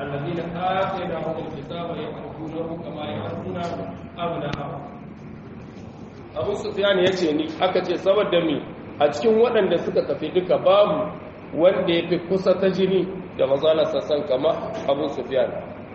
الذين آتيناهم الكتاب يعرفونه كما يعرفون أبناءهم Abu Sufyan ya ce ni aka ce saboda mi a cikin waɗanda suka tafi duka babu wanda ya fi kusa ta jini da mazala sassan kama Abu Sufyan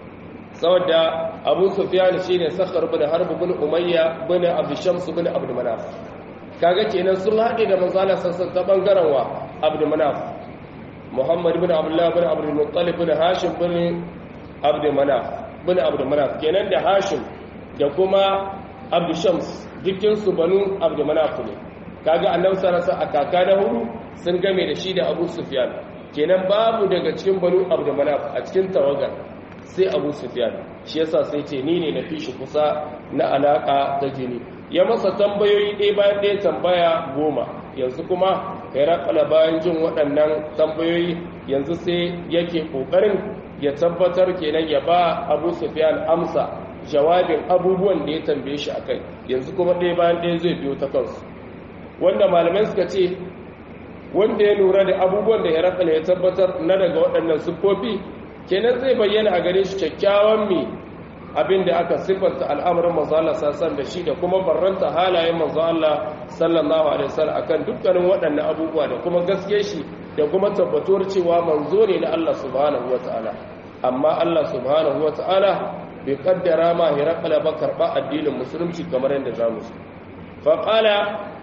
saboda Abu Sufyan shine Sakhar bin Harb bin Umayya bin Abd Shams bin Abd Manaf kaga kenan sun haɗe da mazala sassan ta bangaren wa Abd Manaf Muhammad bin Abdullah bin Abd Muttalib bin Hashim bin Abd Manaf bin Abd Manaf kenan da Hashim da kuma Abd Shams dukkin su banu Abd Manaf ne kaga Annabi sallallahu alaihi a kaka na hudu sun game da shi da Abu Sufyan kenan babu daga cikin banu Abd Manaf a cikin tawagar sai Abu Sufyan shi yasa sai ce ni ne na fi shi kusa na alaka ta jini ya masa tambayoyi ɗaya bayan ɗaya tambaya goma yanzu kuma herakala bayan jin waɗannan tambayoyi yanzu sai yake ƙoƙarin ya tabbatar kenan ya ba abu sufiyan amsa jawabin abubuwan da ya tambaye shi akai yanzu kuma ɗaya bayan ɗaya zai biyo ta kansu wanda malamai suka ce wanda ya lura da abubuwan da herakala ya tabbatar na daga waɗannan siffofi kenan zai bayyana a gare shi kyakkyawan mai abin da aka siffanta al'amarin manzo Allah sassan da shi da kuma barranta halayen manzo Allah sallallahu alaihi wasallam akan dukkanin waɗannan abubuwa da kuma gaske shi da kuma tabbatuwar cewa manzo ne na Allah subhanahu wataala amma Allah subhanahu wataala bai kaddara ma hirakala ba karba addinin musulunci kamar yadda zamu su fa qala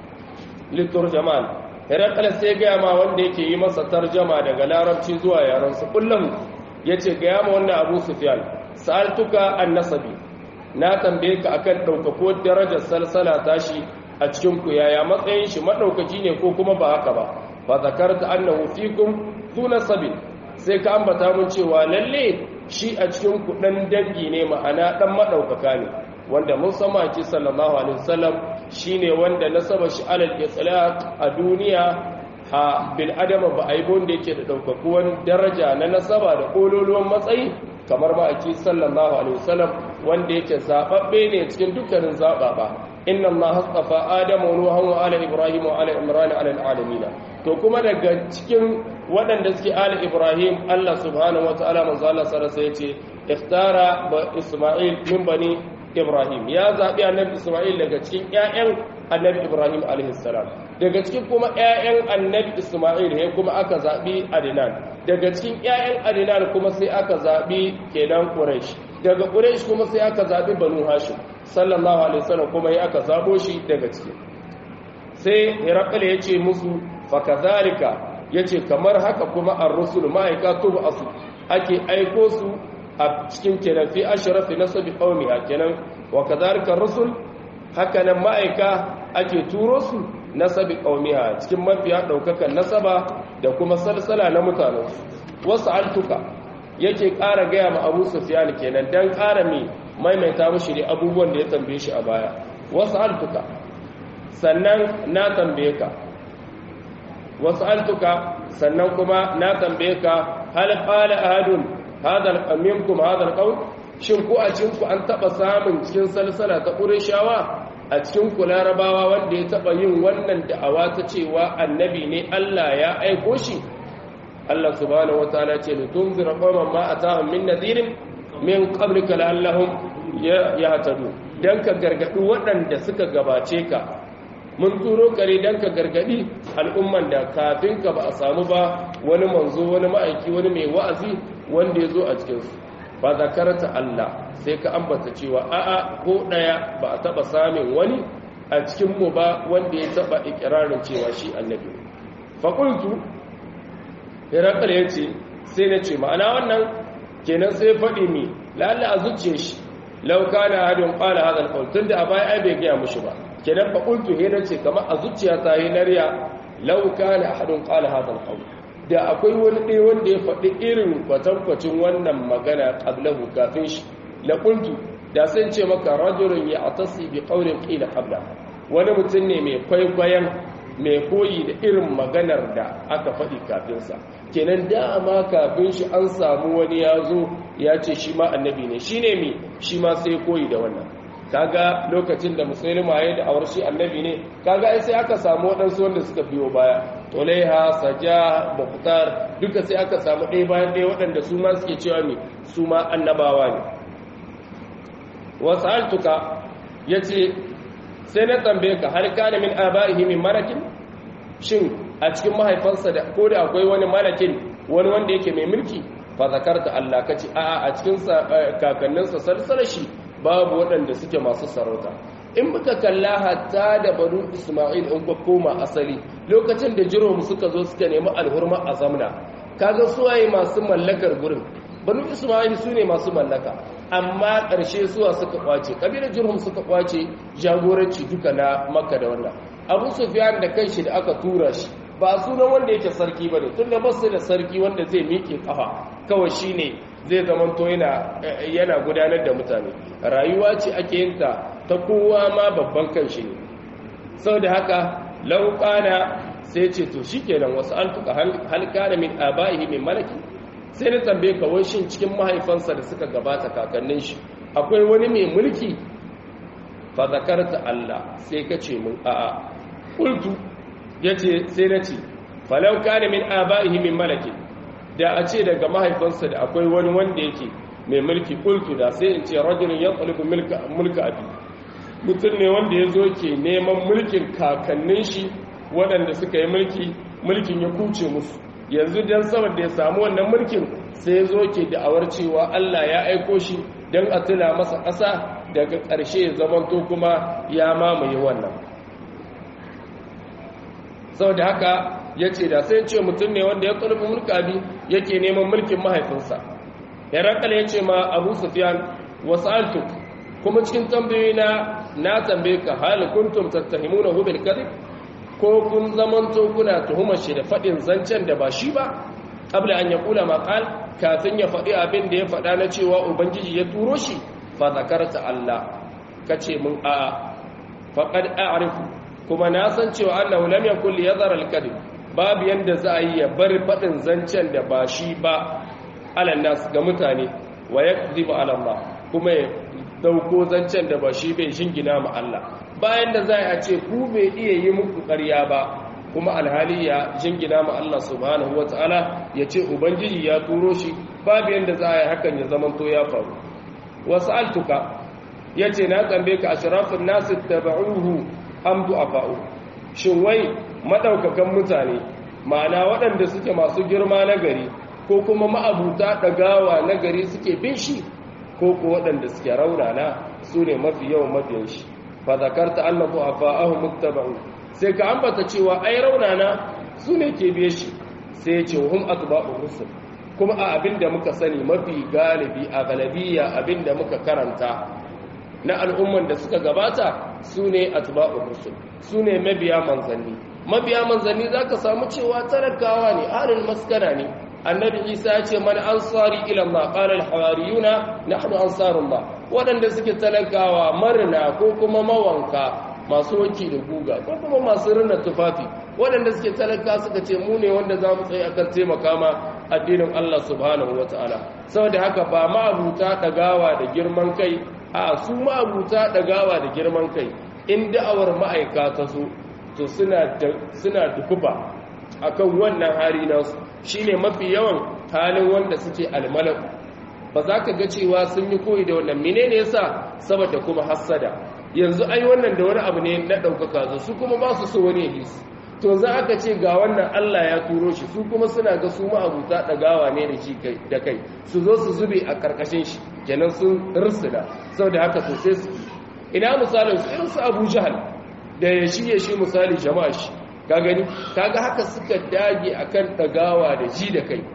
liturjaman hirakala sai ga ma wanda yake yi masa tarjama daga larabci zuwa yaran su kullum yace ga ma wannan Abu Sufyan sa'altuka an nasabi na tambaye ka akan ɗaukako darajar salsala tashi a cikin ku yaya matsayin shi maɗaukaki ne ko kuma ba haka ba fa zakarta annahu fikum tu nasabi sai ka ambata mun cewa lalle shi a cikin ku dan dangi ne ma'ana dan maɗaukaka ne wanda mun san maki sallallahu alaihi wasallam shine wanda nasaba shi alal itlaq a duniya ha bil adama ba aibon da yake da ɗaukakuwan daraja na nasaba da kololuwan matsayi kamar ma'aiki sallallahu alaihi wasallam wanda yake zababbe ne cikin dukkanin zababa inna allaha hasafa adama wa nuha wa ala ibrahim wa ala imran ala alamin to kuma daga cikin waɗanda suke ala ibrahim Allah subhanahu wa ta'ala manzo Allah sallallahu alaihi wasallam yace ikhtara ba isma'il min bani ibrahim ya zabi annabi isma'il daga cikin ƴaƴan annabi ibrahim alaihi salam daga cikin kuma ƴaƴan annabi isma'il he kuma aka zabi adnan daga cikin ƴaƴan adinan kuma sai aka zaɓi kenan quraish daga quraish kuma sai aka zaɓi banu hashim sallallahu alaihi wasallam kuma ya aka zabo shi daga ciki sai hirakal ya ce musu fa kadhalika yace kamar haka kuma ar-rusul ma'aikatu asu ake aiko su a cikin kenan fi ashrafi nasabi qaumiha kenan wa kadhalika ar-rusul haka nan ma'aika ake turo su nasabi qaumiha cikin mafiya daukakan nasaba da kuma salsala na mutanensu wasu altuka yake ƙara gaya ma abu sufiyan kenan don ƙara mai maimaita mashi ne abubuwan da ya tambaye shi a baya wasu altuka sannan na tambaye ka wasu altuka sannan kuma na tambaye ka hal qala ahadun hadal minkum hadal qawl shin ko a cikin ku an taba samun cikin salsala ta qurayshawa a cikin ku larabawa wanda ya taba yin wannan da'awa ta cewa annabi ne Allah ya aiko shi Allah subhanahu wataala ce litunzira qauman ma atahum min nadirin min qablika la'allahum yahtadu dan ka gargadi waɗanda suka gabace ka mun turo kare dan ka gargadi al'umman da kafin ka ba a samu ba wani manzo wani ma'aiki wani mai wa'azi wanda ya zo a cikin su ba zakarta Allah sai ka ambata cewa a'a ko daya ba a taba samun wani a cikin mu ba wanda ya taba ikirarin cewa shi annabi fa qultu Herakal ya ce sai na ce ma'ana wannan kenan sai faɗi mi lalle a zuciya shi lauka na hadin ƙwala hadal ƙaul tun da a baya ai bai gaya mushi ba kenan fa ƙultu he ce kamar a zuciya ta yi nariya lauka na hadin ƙwala hadal ƙaul da akwai wani ɗaya wanda ya faɗi irin kwatankwacin wannan magana ƙablahu kafin shi la ƙultu da sun ce maka rajulun ya atasi bi ƙaunin ƙila ƙabla wani mutum ne mai kwaikwayon mai koyi da irin maganar da aka faɗi kafinsa kenan dama kafin shi an samu wani ya zo ya ce shi ma annabi ne shi ne mi shi ma sai koyi da wannan kaga lokacin da musulma ya da awar shi annabi ne kaga ai sai aka samu waɗansu wanda suka biyo baya tulaiha saja muqtar duka sai aka samu ɗaya bayan ɗaya waɗanda su ma suke cewa me su ma annabawa ne wasaltuka yace sai na tambaye ka har kana min abaihi min malakin shin a cikin mahaifansa da ko da akwai wani malakin wani wanda yake mai mulki fa zakarta Allah kace a a cikin kakanninsa salsalashi babu waɗanda suke masu sarauta in muka kalla hatta da banu Isma'il in ka koma asali lokacin da jirom suka zo suka nemi alhurma a zamna kaga suwaye masu mallakar gurin banu Isma'il su ne masu mallaka amma ƙarshe suwa suka kwace kabilar jirhum suka kwace jagoranci duka na makka da wannan abu sufyan da kanshi da aka tura shi ba sunan wanda yake sarki bane tunda ba su da sarki wanda zai miƙe kafa kawai shine zai zamanto yana yana gudanar da mutane rayuwa ce ake yin ta ta kowa ma babban kanshi ne saboda haka lauƙana sai ce to shikenan wasu altuka hal kana min abaihi min malaki sai na tambaye ka wai shin cikin mahaifansa da suka gabata kakannin shi akwai wani mai mulki fa zakarta Allah sai ka ce mun a'a qultu yace sai na ce falau kana min abaihi min malaki da a ce daga mahaifansa da akwai wani wanda yake mai mulki qultu da sai in ce rajulun yatlubu mulka mulka abi mutum ne wanda ya zo ke neman mulkin kakannin shi waɗanda suka yi mulki mulkin ya kuce musu yanzu don saboda ya samu wannan mulkin sai ya zo ke da'awar cewa Allah ya aiko shi don a tuna masa ƙasa daga ƙarshe ya zamanto kuma ya mamaye wannan sau da haka ya ce da sai ce mutum ne wanda ya ƙulfi mulkabi yake neman mulkin mahaifinsa ya rakala ya ce ma abu sufiyan wasu altuk kuma cikin tambayoyi na na tambaye ka hali kuntum tattahimuna hu bil kadhib ko kun zamanto kuna tuhumar shi da faɗin zancen da ba shi ba ƙabla an ya kula maƙal kafin ya faɗi abin da ya faɗa na cewa ubangiji ya turo shi fa zakarta Allah ka ce mun a faƙad a'rifu kuma na san cewa annahu lam yakul yadhar al-kadhib babu yanda za a yi ya bar faɗin zancen da ba shi ba ala nas ga mutane wa yakdhibu ala Allah kuma ya dauko zancen da ba shi bai shingina ma Allah bayan da za a ce ku bai iya yi muku ƙarya ba kuma alhali ya jingina ma Allah subhanahu wa ta'ala ya ce ubangiji ya turo shi babu yadda za a yi hakan ya zamanto ya faru wasu altuka ya ce na tsambe ka ashirafin nasu taba'uhu amdu a fa'u shin wai maɗaukakan mutane ma'ana waɗanda suke masu girma na gari ko kuma ma'abuta ɗagawa na gari suke bin shi ko ko waɗanda suke raunana su ne mafi yawan mafiyan shi fa zakarta annahu afa'ahu muttaba'u sai ka ambata cewa ai raunana su ne ke biye shi sai ya ce hum atba'u rusul kuma a abinda muka sani mafi galibi a galabiya abinda muka karanta na al'umman da suka gabata su ne atba'u rusul su ne mabiya manzanni mabiya manzanni zaka samu cewa talakawa ne ahlul maskana ne annabi isa ya ce man ansari ila Allah qala al hawariyuna nahnu ansarullah wadanda suke talakawa marna ko kuma mawanka masu wanki da guga ko kuma masu rina tufafi wadanda suke talaka suka ce mu ne wanda za mu tsaye akan taimaka ma addinin Allah subhanahu wataala saboda haka ba ma abuta dagawa da girman kai a su ma abuta dagawa da girman kai in da'awar ma'aika ta so to suna suna dukuba akan wannan hari nasu shine mafi yawan halin wanda suke almalaku ba za ka ga cewa sun yi koyi da wannan menene yasa saboda kuma hassada yanzu ai wannan da wani abu ne na ɗaukaka zo su kuma ba su so wani ya su to za aka ce ga wannan Allah ya turo shi su kuma suna ga su ma'abuta ɗagawa ne da shi da kai su zo su zube a ƙarƙashin shi kenan sun rirsida saboda haka to sai su ina misalin su irin su Abu Jahal da ya shi ya shi misali jama'a shi ka gani kaga haka suka dage akan ɗagawa da ji da kai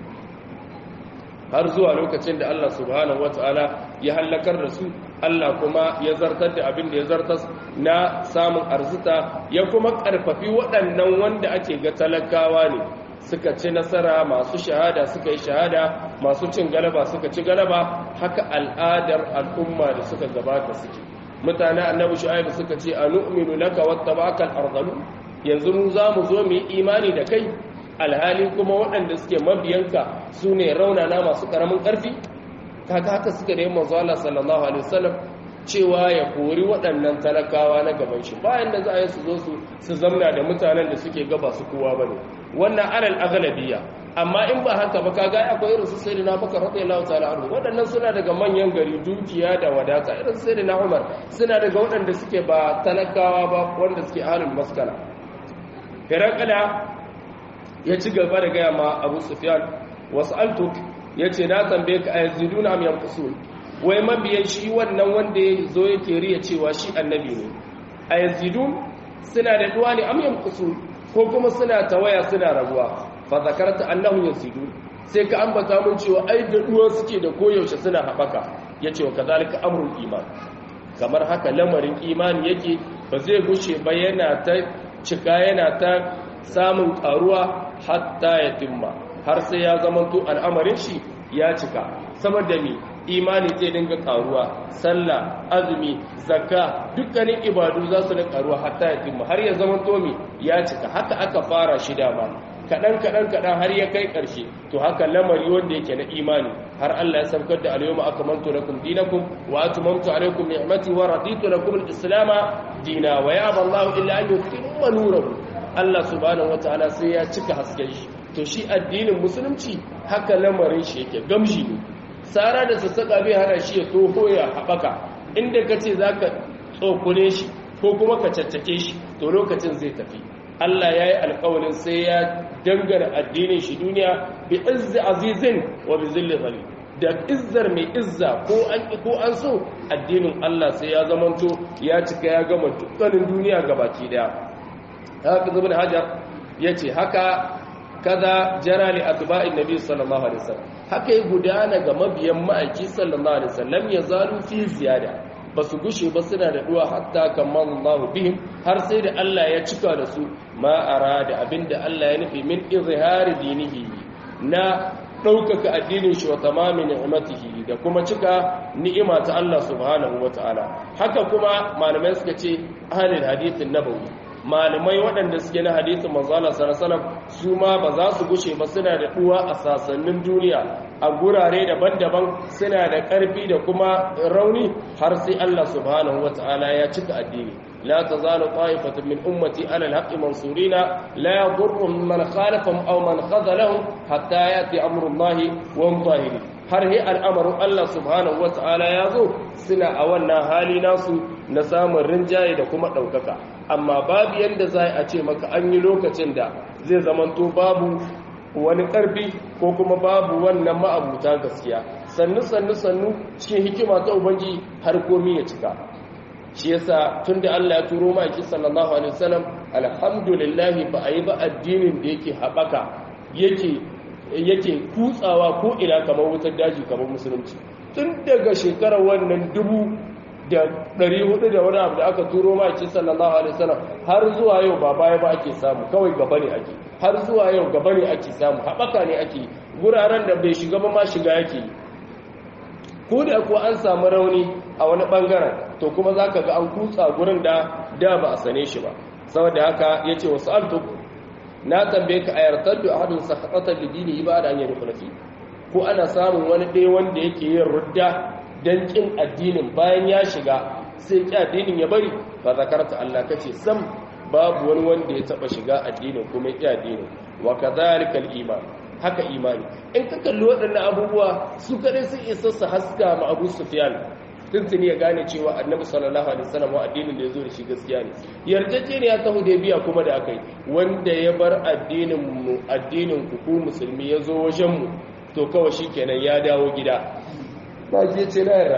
har zuwa lokacin da Allah subhanahu wataala ya hallakar da su Allah kuma ya zartar da abin da ya zartar na samun arzita ya kuma karfafi waɗannan wanda ake ga talakawa ne suka ci nasara masu shahada suka yi shahada masu cin galaba suka ci galaba haka al'adar al'umma da suka gabata suke mutane annabi shu'aib suka ce anu'minu laka wattaba'aka al-ardalu yanzu mu za mu zo mu yi imani da kai alhali kuma waɗanda suke mabiyanka su ne raunana masu ƙaramin ƙarfi kaga haka suka da yi manzo Allah sallallahu alaihi wasallam cewa ya kori waɗannan talakawa na gaban shi bayan da za a yi su zo su su zamna da mutanen da suke gaba su kowa ba ne wannan alal agalabiya amma in ba haka ba kaga akwai irin su sayyidina Bakar radiyallahu ta'ala anhu waɗannan suna daga manyan gari dukiya da wadata irin su sayyidina Umar suna daga waɗanda suke ba talakawa ba wanda suke halin maskala Firakala ya ci gaba da gaya ma Abu Sufyan was'altuk yace na tambaye ka ayaziduna am yanqusun wai mabiyan shi wannan wanda ya zo yake riya cewa shi annabi ne ayazidun suna da duwa ne am yanqusun ko kuma suna tawaya suna raguwa fa zakarta annahu yazidun sai ka ambata mun cewa ai da duwa suke da koyaushe suna habaka yace wa kadalika amrul iman kamar haka lamarin imani yake ba zai gushe ba yana ta cika yana ta samun karuwa hatta ya timma har sai ya zamanto al'amarin shi ya cika saboda mi imani zai dinga karuwa sallah azumi zakka dukkanin ibadu za su dinga karuwa hatta ya timma har ya zamanto mi ya cika haka aka fara shi dama kaɗan kaɗan kaɗan har ya kai ƙarshe to haka lamari wanda yake na imani har Allah ya saukar da al-yawma akmaltu lakum dinakum wa atmamtu alaykum ni'mati wa raditu lakum al-islam dina wa ya Allahu illa an yutimma nurahu Allah subhanahu wataala sai ya cika hasken shi to shi addinin musulunci haka lamarin shi yake gamshi ne sara da sassaka bai hana shi ya toho ya haɓaka inda ka ce za ka tsokune shi ko kuma ka caccake shi to lokacin zai tafi Allah ya yi alkawalin sai ya dangana addinin shi duniya bi izzi azizin wa bi zilli zali da izzar mai izza ko an ko an so addinin Allah sai ya zamanto ya cika ya gama dukkanin duniya gabaki daya haka zubin hajar yace haka kaza jara li atba'in nabi sallallahu alaihi wasallam haka yi gudana ga mabiyan ma'aiki sallallahu alaihi wasallam ya zalu fi ziyada basu gushe ba suna da duwa hatta kamallahu bihim har sai da Allah ya cika da su ma arada abinda Allah ya nufi min izhari dinihi na ɗaukaka addinin shi wa tamamin ni'matihi da kuma cika ni'ima ta Allah subhanahu wataala haka kuma malamai suka ce ahlul hadithin nabawi malamai waɗanda suke na hadisin manzala sarasalam su ma ba za su gushe ba suna da ɗuwa a sasannin duniya a gurare daban-daban suna da ƙarfi da kuma rauni har sai Allah subhanahu wa ta'ala ya cika addini la tazalu ta'ifatun min ummati ala al-haqqi mansurina la yadurruhum man khalafahum aw man khazalahum hatta yati amru Allah wa hum zahirin har he al'amarin Allah subhanahu wa ta'ala ya zo suna a wannan hali nasu na samun rinjaye da kuma ɗaukaka amma babu yadda za a ce maka an yi lokacin da zai zamanto babu wani ƙarfi ko kuma babu wannan ma'abuta gaskiya sannu sannu sannu cikin hikima ta ubangi har komi ya cika shi yasa tun da Allah ya turo maki sallallahu alaihi wasallam alhamdulillah ba a yi ba addinin da yake haɓaka yake yake kutsawa ko ina kamar wutar daji kamar musulunci tun daga shekarar wannan dubu da ɗari hudu da wani abu da aka turo maki sallallahu alaihi wasallam har zuwa yau ba baya ba ake samu kawai gaba ne ake har zuwa yau gaba ne ake samu haɓaka ne ake guraren da bai shiga ba ma shiga yake yi ko da kuwa an samu rauni a wani ɓangaren to kuma za ka ga an kutsa gurin da da ba a sane shi ba saboda haka ya ce wasu altuk na tambaye ka a yartar da ahadun sakatatar da dini ba da hanyar rufunafi ko ana samun wani ɗaya wanda yake yin rudda don ƙin addinin bayan ya shiga sai ƙi addinin ya bari ba zakarta Allah kace sam babu wani wanda ya taɓa shiga addinin kuma ƙi addinin wa kadhalika al-iman haka imani in ka kalli waɗannan abubuwa su kadai sun isa su haska ma Abu Sufyan tuntuni ya gane cewa annabi sallallahu alaihi wasallam wa addinin da ya zo da shi gaskiya ne yarjejeniya ta hudaybiya kuma da akai wanda ya bar addinin mu addinin ku ku musulmi ya zo wajen mu to kawai shikenan ya dawo gida ba ke ce na yarda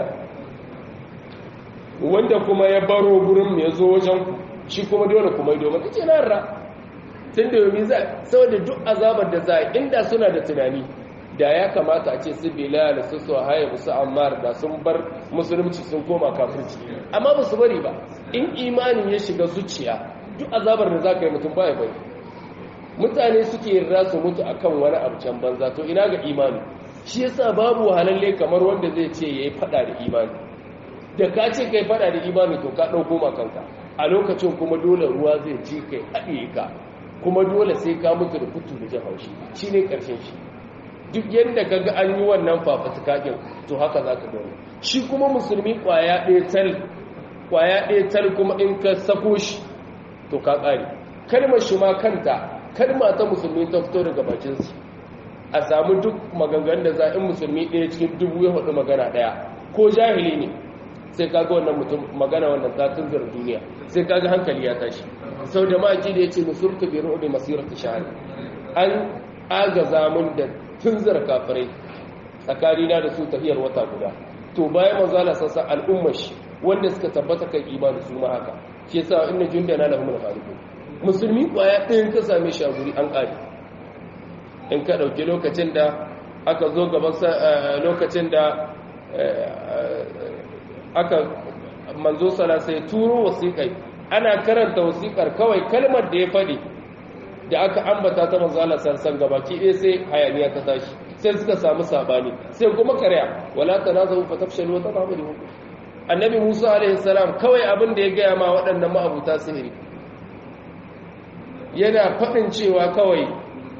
wanda kuma ya baro gurin mu ya zo wajen ku shi kuma dole kuma yi domin ce na yarda tun da yomi za saboda duk azabar da za a inda suna da tunani da ya kamata a ce su bilal su su haye su ammar da sun bar musulunci sun koma kafirci amma ba su bari ba in imanin ya shiga zuciya duk azabar da za ka yi mutum baya bari mutane suke yarda su mutu akan wani abu can banza to ina ga imani shi yasa babu wahalalle kamar wanda zai ce yayi fada da imani da ka ce kai fada da imani to ka dauko ma kanka a lokacin kuma dole ruwa zai ci kai haɗiye ka kuma dole sai ka mutu da kutu da jin haushi shine karshen shi duk yadda ka ga an yi wannan fafatukakin to haka za ka gani shi kuma musulmi kwaya ɗaya tal kwaya ɗaya tal kuma in ka sako shi to ka ƙare kalmar shi ma kanta kalma ta musulmi ta fito daga bakinsu a samu duk maganganun da za in musulmi ɗaya cikin dubu ya faɗi magana ɗaya ko jahili ne sai kaga wannan mutum magana wannan ta tunzar duniya sai kaga hankali ya tashi sau da maki da ya ce musurta bi ru'ubi masiratu shahr an agaza mun da tunzar kafirai tsakanina da su tafiyar wata guda to bayan manzala sassa al'ummar shi wanda suka tabbata kan imani su ma haka shi yasa inna jundana lahumul ghalibun musulmi kwaya ɗayan ka same shi a guri an ƙari in ka ɗauki lokacin da aka zo gaban lokacin da aka manzo sala sai turo wasiƙai ana karanta wasiƙar kawai kalmar da ya faɗi da aka ambata ta manzo Allah sarsan gabaki ɗaya sai hayaniya ta tashi sai suka samu sabani sai kuma karya wala tanazu fa tafshalu wa tadhabu annabi Musa alaihi salam kawai abin da ya gaya ma waɗannan ma'abuta sihiri yana faɗin cewa kawai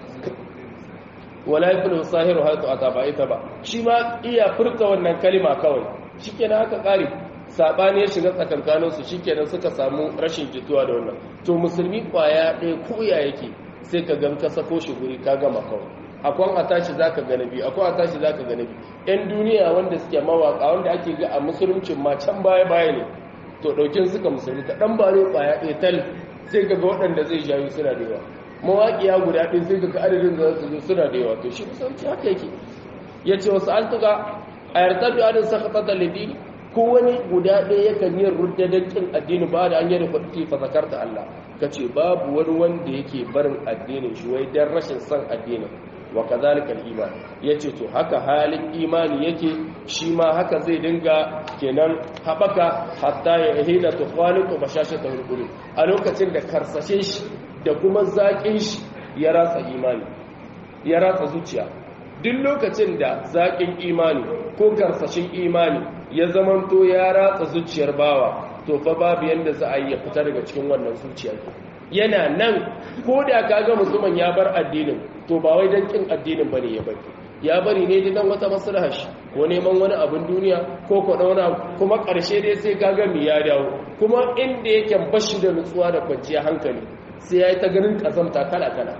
wala yakunu sahiru hatu ataba ita ba shi ma iya furta wannan kalima kawai shikenan haka kare sabani ya shiga tsakankanin su shikenan suka samu rashin jituwa da wannan to musulmi kwaya ɗaya koya yake sai ka gan ka sako shi guri ka gama kawai akwai a tashi zaka ga nabi akwai a tashi zaka ga nabi yan duniya wanda suke mawaka wanda ake ga a musuluncin ma can baya baya ne to daukin suka musulmi ka dan bare kwaya ɗaya tal sai ga waɗanda zai jayu suna da yawa mawaƙiya guda ɗin sai ga adadin da su zo suna da yawa to shi kusanci haka yake ya ce wasu an tuka a yarda da adin sakata da lidini ko wani guda ɗaya yakan yin ruddadan ƙin addini ba da an yi rufaɗi fa zakar da Allah ka ce babu wani wanda yake barin addinin shi wai dan rashin son addinin wa kazalika al-iman yace to haka halin imani yake shi ma haka zai dinga kenan habaka hatta ya hida to khaliqu bashashata al a lokacin da karsashe shi da kuma zaƙin shi ya ratsa imani ya ratsa zuciya duk lokacin da zaƙin imani ko karsashin imani ya zamanto ya ratsa zuciyar bawa to fa babu yanda za a yi ya fita daga cikin wannan zuciya yana nan ko da kaga mutumin ya bar addinin to ba wai dan kin addinin bane ya bari ya bari ne dan wata maslahar shi ko neman wani abin duniya ko ko dauna kuma karshe dai sai kaga mi ya dawo kuma inda yake bashi da nutsuwa da kwanciya hankali sai yayi ta ganin kazamta kala kala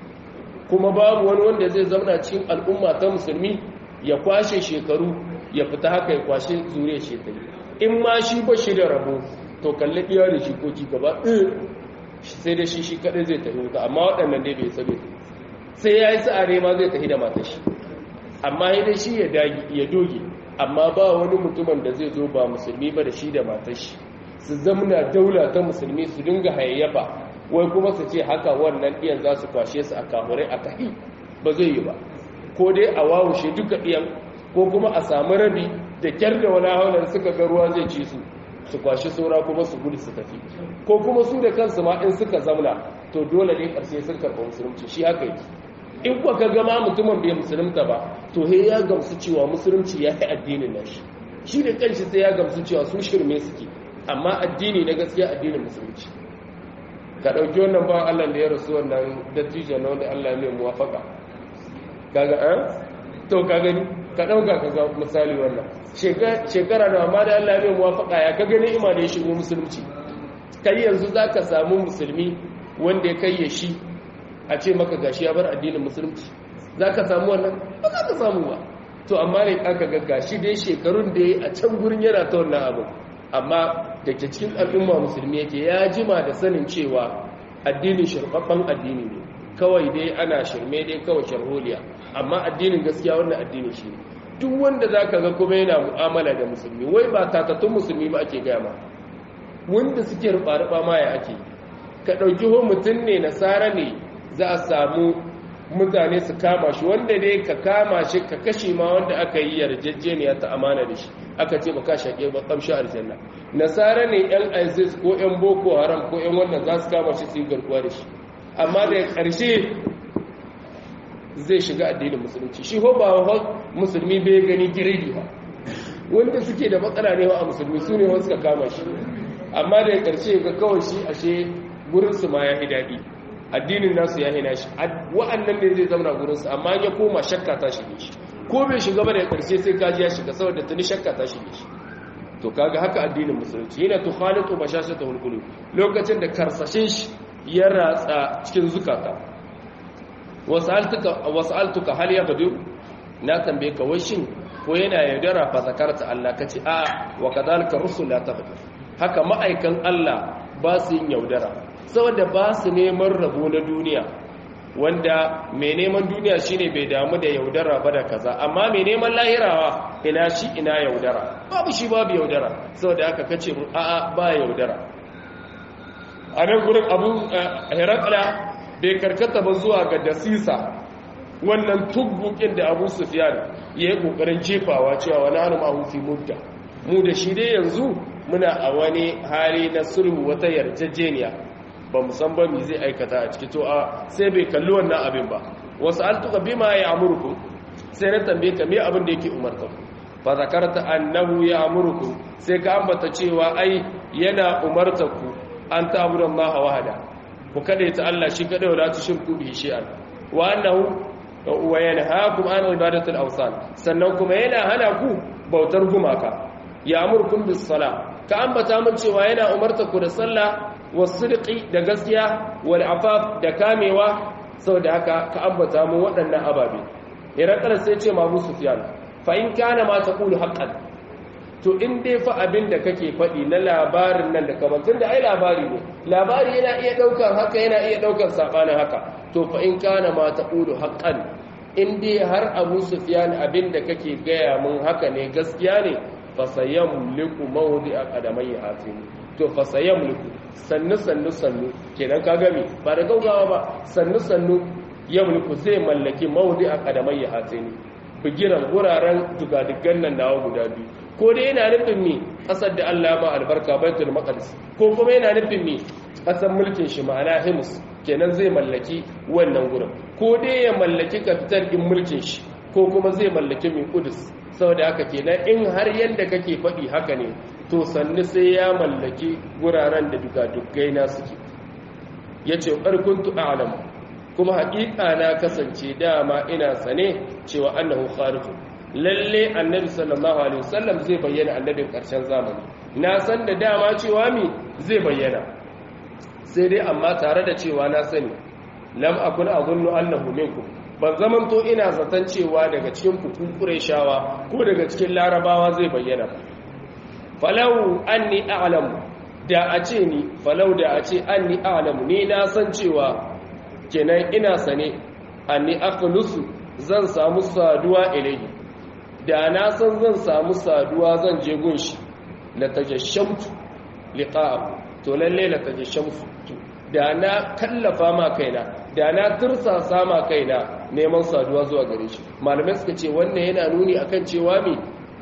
kuma babu wani wanda zai zauna cikin al'umma ta musulmi ya kwashe shekaru ya fita haka ya kwashe zuriya shekaru in ma shi bashi da rabo to kalli iya da shi koki gaba sai da shi shi kadai zai tafi wuta amma waɗannan dai bai sabe sai ya yi sa'are ma zai tafi da matar shi amma ya dai shi ya doge amma ba wani mutumin da zai zo ba musulmi ba da shi da matar shi su zamna daula ta musulmi su dinga hayayyafa wai kuma su ce haka wannan ɗiyan za su kwashe su a kamurai a kahi ba zai yi ba ko dai a wawushe duka ɗiyan ko kuma a samu rabi da kyar da wani haunar suka ga ruwa zai ci su su kwashi saura kuma su gudu su tafi ko kuma su da kansu ma in suka zamna to dole ne karshe sun karɓa musulunci shi haka yake in kuwa ka gama mutumin bai musulunta ba to he ya gamsu cewa musulunci ya yi addinin nashi shi da kanshi sai ya gamsu cewa su shirme suke amma addini na gaskiya addinin musulunci ka ɗauki wannan ba Allah da ya rasu wannan dattijo na wanda Allah mai muwafaka kaga an to ka gani ka ɗauka ka ga misali wannan shekara da amma da Allah mai muwafaka ya ka gani ima da ya shigo musulunci kai yanzu za ka samu musulmi wanda ya kai ya shi a ce maka gashi ya bar addinin musulunci za ka samu wannan ba za ka samu ba to amma ne aka ga gashi dai shekarun da ya a can gurin yana ta wannan abu amma da ke cikin al'umma musulmi yake ya jima da sanin cewa addinin shirɓaɓɓen addini ne kawai dai ana shirme dai kawai sharholiya amma addinin gaskiya wannan addini shi ne duk wanda za ka ga kuma yana mu'amala da musulmi wai ba tatattun musulmi ba ake gama wanda suke ruɓa-ruɓa ma ya ake ka ɗauki ho mutum ne nasara ne za a samu mutane su kama shi wanda ne ka kama shi ka kashe ma wanda aka yi yarjejeniya ta amana da shi aka ce ba ka shaƙe ba ƙamshi aljanna nasara ne yan isis ko yan boko haram ko yan wannan za su kama shi su yi garkuwa da shi amma da ƙarshe zai shiga addinin musulunci shi ho ba musulmi bai gani giredi ba wanda suke da matsala ne a musulmi su ne wasu ka kama shi amma da ƙarshe ga kawai shi ashe gurinsu ma ya fi daɗi addinin nasu ya hina shi wa'annan ne zai zama gurinsu amma ya koma shakka ta shige shi ko bai shiga ba da ƙarshe sai kaji ya shiga saboda tuni shakka ta shige shi to kaga haka addinin musulunci yana tukhalitu bashashatul qulub lokacin da karsashin shi ya ratsa cikin zukata wasaltuka wasaltuka hal yaghdu na tambaye ka washin ko yana yaudara fa zakarta Allah kace a wa kadhalika rusul la taghdu haka ma'aikan Allah ba su yin yaudara saboda ba su neman rabo na duniya wanda mai neman duniya shine bai damu da yaudara ba da kaza amma mai neman lahirawa ina shi ina yaudara babu shi babu yaudara saboda haka kace mu a'a ba yaudara a nan gurin abu herakla bai karkata ba zuwa ga dasisa wannan tugbukin da abu sufyan ya yi kokarin jefawa cewa wani hannu mahufi mudda mu da shi dai yanzu muna a wani hali na sulhu wata yarjejeniya ba san ba mi zai aikata a ciki to a sai bai kalli wannan abin ba wasu altuka bima ya amurku sai na tambaye ka me abin da yake umarta ku fa zakarta annahu ya amurku sai ka ambata cewa ai yana umarta ku an ta'budu Allah wahda ku kada ta Allah shi kada wala tushriku bihi shay'an wa annahu wa yanhaakum an ibadatil awsan sannan kuma yana hana ku bautar gumaka ya amurkum bis sala ka ambata mun cewa yana umarta ku da sallah wasidqi da gaskiya wal afaf da kamewa saboda haka ka ambata mu waɗannan ababe irakar sai ce ma Abu Sufyan fa in kana ma taqulu haqqan to in dai fa abin da kake faɗi na labarin nan da kamar tunda ai labari ne labari yana iya ɗaukar haka yana iya ɗaukar sabanin haka to fa in kana ma taqulu haqqan in dai har Abu Sufyan abin da kake gaya mun haka ne gaskiya ne fa sayamliku mawdi'a qadamayhi hatin to fa sayamliku sannu sannu sannu kenan ka gami ba da gaugawa ba sannu sannu yamliku zai mallaki mawdi'a qadamayhi hatin bigiran wuraren dugadugan nan nawa guda biyu ko dai yana nufin mi kasar da Allah ba albarka baitul maqdis ko kuma yana nufin mi kasar mulkin shi ma'ana himus kenan zai mallaki wannan gurin ko dai ya mallaki kafitar din mulkin shi ko kuma zai mallaki min kudus saboda haka kenan in har yanda kake faɗi haka ne to sannu sai ya mallaki guraren da dugadugai na suke yace barkuntu a'lamu kuma haƙiƙa na kasance dama ina sane cewa annahu khariqun lalle annabi sallallahu alaihi wasallam zai bayyana annabin ƙarshen zamani na san da dama cewa mi zai bayyana sai dai amma tare da cewa na sani lam akun azunnu annahu minkum ban zaman to ina zaton cewa daga cikin kukun shawa ko daga cikin larabawa zai bayyana falau anni a'lamu da a ce ni falau da a ce anni a'lamu ni na san cewa kenan ina sane anni aqlusu zan samu saduwa ilayhi da na san zan samu saduwa zan je gunshi la tajashamtu liqa'ahu to lalle la tajashamtu da na kallafa ma kaina da na tursasa ma kaina neman saduwa zuwa gare shi malamai suka ce wannan yana nuni akan cewa me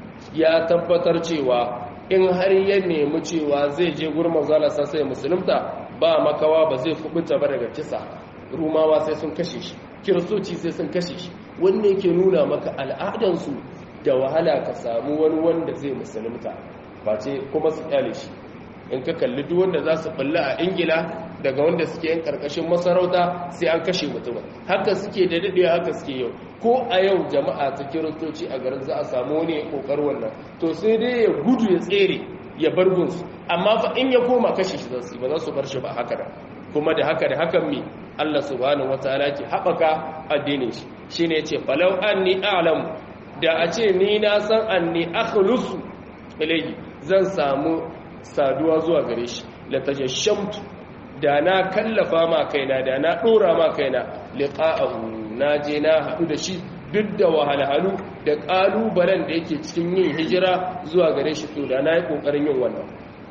ya tabbatar cewa in har ya nemi cewa zai je gurin manzala sai musulunta ba makawa ba zai fubuta ba daga kisa rumawa sai sun kashe shi kiristoci sai sun kashe shi wanda yake nuna maka al'adansu da wahala ka samu wani wanda zai musulunta face kuma su kyale shi in ka kalli duk wanda za su balla a ingila daga wanda suke yin karkashin masarauta sai an kashe mutumin haka suke da daɗewa haka suke yau ko a yau jama'a ta kiristoci a garin za a samu wani kokar wannan to sai dai ya gudu ya tsere ya bar gunsu amma fa in ya koma kashe shi za su ba za su bar shi ba haka da kuma da haka da hakan mi Allah subhanahu wataala ke haɓaka addinin shi shine yace falau anni a'lamu da a ce ni na san anni akhlusu ilayhi zan samu saduwa zuwa gare shi la tajashamtu da na kallafa ma kaina da na dora ma kaina liqa'ahu naje na hadu da shi duk da wahalhalu da kalubalen da yake cikin yin hijira zuwa gare shi to da na yi kokarin yin wannan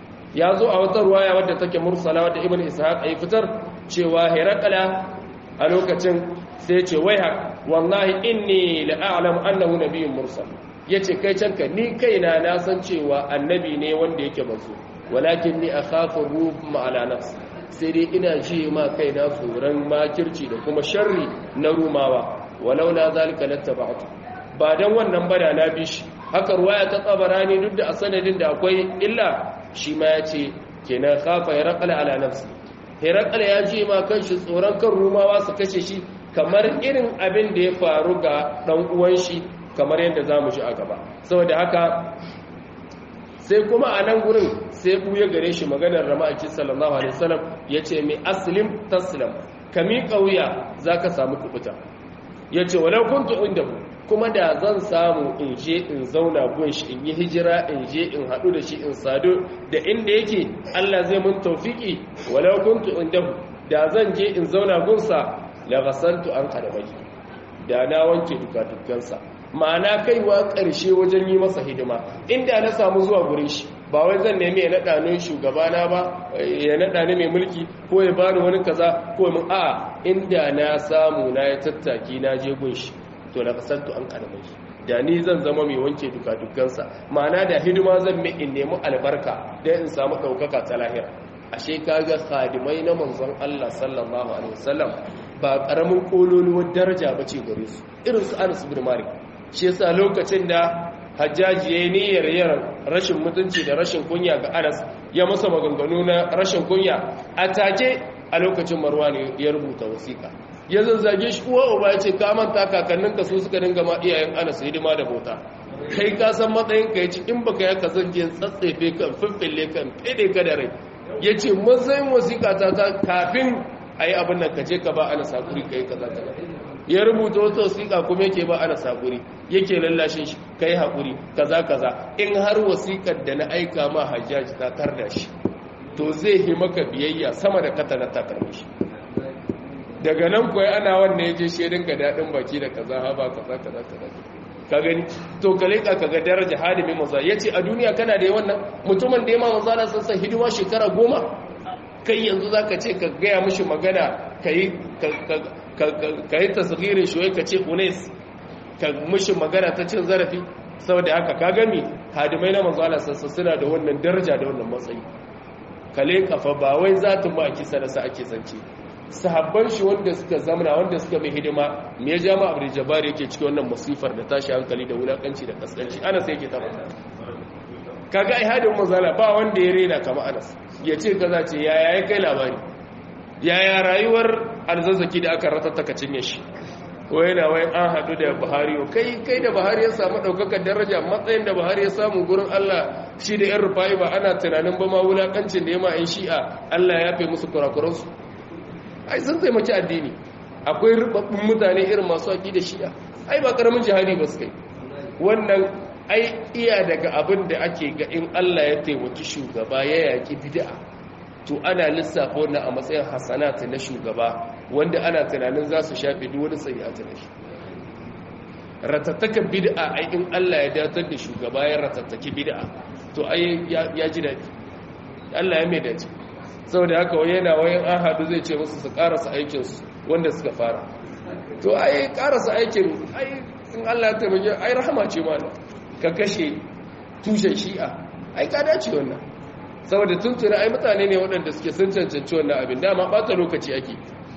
ya zo a wata ruwaya wadda take mursala wadda ibn ishaq ay fitar cewa hirakala a lokacin sai ce wai haka wallahi inni la'alamu annahu nabiyyun mursal yace kai canka ni kaina na san cewa annabi ne wanda yake manzo walakin ni akhafu rub ala nafsi sai dai ina ji ma kaina tsoron makirci da kuma sharri na rumawa walau la zalika lattaba'tu ba dan wannan bada na bi shi haka ruwaya ta tsabarani duk da a sanadin da akwai illa shi ma yace kenan khafa ya raqala ala nafsi herakal ya ji ma kanshi tsoron kan rumawa su kashe shi kamar irin abin da ya faru ga ɗan uwan shi kamar yadda za mu ji a gaba saboda haka sai kuma a nan gurin sai buya gare shi maganar rama'aki sallallahu alaihi wasallam ya ce mai aslim taslam ka miƙa wuya za ka samu kubuta ya ce walau kuntu inda kuma da zan samu in je in zauna gun shi in yi hijira in je in haɗu da shi in sadu da inda yake Allah zai mun taufiki walau kuntu inda da zan je in zauna gunsa la ghasaltu an kadamai da na wanke duka dukkansa ma'ana kaiwa ƙarshe wajen yi masa hidima inda na samu zuwa gurin shi ba wai zan nemi ya naɗa ni shugabana ba ya naɗa ni mai mulki ko ya bani wani kaza ko mun a inda na samu na ya tattaki na je gun shi to na kasantu an karamai da ni zan zama mai wanke duka dukkansa ma'ana da hidima zan mai in nemi albarka da in samu ɗaukaka ta lahira ashe kaga khadimai na manzon Allah sallallahu alaihi wasallam ba karamin kololuwar daraja bace gare su irin su Anas bin Malik shi yasa lokacin da hajjaji ya yi niyyar yin rashin mutunci da rashin kunya ga anas ya masa maganganu na rashin kunya a take a lokacin marwa ne ya rubuta wasiƙa ya zazzage shi uwa uba ya ce ka manta kakanninka su suka dinga ma iyayen anas hidima da bauta kai ka san matsayin ka ya ce in baka yaka zan je tsatsefe kan fiffille kan fede ka da rai ya ce matsayin wasiƙa ta ta kafin a yi abin nan ka je ka ba anas hakuri ka yi kaza kaza ya rubuta wata wasiƙa kuma yake ba ana saƙuri yake lallashin shi kai haƙuri kaza kaza in har wasiƙar da na aika ma hajjaji ta tarda shi to zai yi maka biyayya sama da kata na takarmi shi daga nan kuwa ana wannan ya je shirin ga daɗin baki da kaza haba kaza kaza kaza ka gani to ka leƙa ka ga daraja halimin maza ya ce a duniya kana da wannan mutumin da ya ma maza na sassa hidima shekara goma kai yanzu za ka ce ka gaya mishi magana ka yi ka yi tasgirin shi ka ce unes ka mushi magana ta cin zarafi saboda haka ka gami hadimai na manzo Allah sassa suna da wannan daraja da wannan matsayi kale kafa ba wai zatin ba ake sanasa ake zance sahabban shi wanda suka zamana wanda suka mai hidima me ya jama abu jabbar yake cikin wannan musifar da tashi hankali da wulakanci da kaskanci ana sai yake tabbata kaga ai hadin manzala ba wanda ya rena kamar Anas ya ce kaza ce yaya ya kai labari yaya rayuwar alzazzaki da aka ratattaka cinye shi ko yana wai an haɗu da buhari kai kai da buhari ya samu ɗaukakar daraja matsayin da buhari ya samu gurin allah shi da yan rufa'i ba ana tunanin ba ma wulaƙancin da ya ma 'yan shi'a allah ya fi musu kurakuransu ai sun taimaki addini akwai rubabbun mutane irin masu haƙi da shi'a ai ba ƙaramin jihadi ba su kai wannan ai iya daga abin da ake ga in allah ya taimaki shugaba ya yaƙi bid'a to ana lissafa wannan a matsayin hasanata na shugaba wanda ana tunanin za su shafe duk wani sayyata da shi ratattakan bid'a ai in Allah ya datar da shugaba ya ratattaki bid'a to ai ya ji daɗi Allah ya mai dace saboda haka wai yana wayan an hadu zai ce musu su karasa aikin su wanda suka fara to ai karasa aikin ai in Allah ya taimake ai rahama ce ma ka kashe tushen shi'a ai ka dace wannan saboda tuntuna ai mutane ne waɗanda suke sun cancanci wannan abin dama ɓata lokaci ake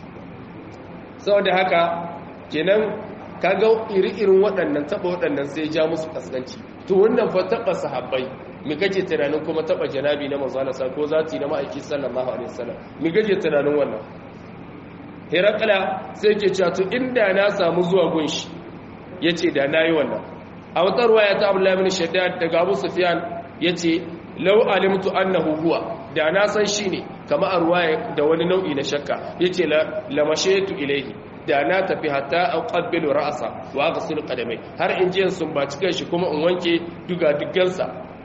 saboda haka kenan kaga iri-irin waɗannan taɓa waɗannan sai ja musu kaskanci to wannan fa taɓa sahabbai mi kake tunanin kuma taɓa janabi na manzo Allah ko zati na ma'aiki sallallahu alaihi wasallam mi kake tunanin wannan Herakala sai ke cewa to inda na samu zuwa gunshi yace da nayi wannan a wata ruwaya ta Abdullah ibn Shaddad daga Abu Sufyan yace lau alimtu annahu huwa da na san shi ne kama a ruwaya da wani nau'i na shakka yace la lamashetu ilaihi da na tafi hatta aqabbilu ra'sa wa aghsil qadamai har in jiyan sun ba cikin shi kuma in wanke duga duggansa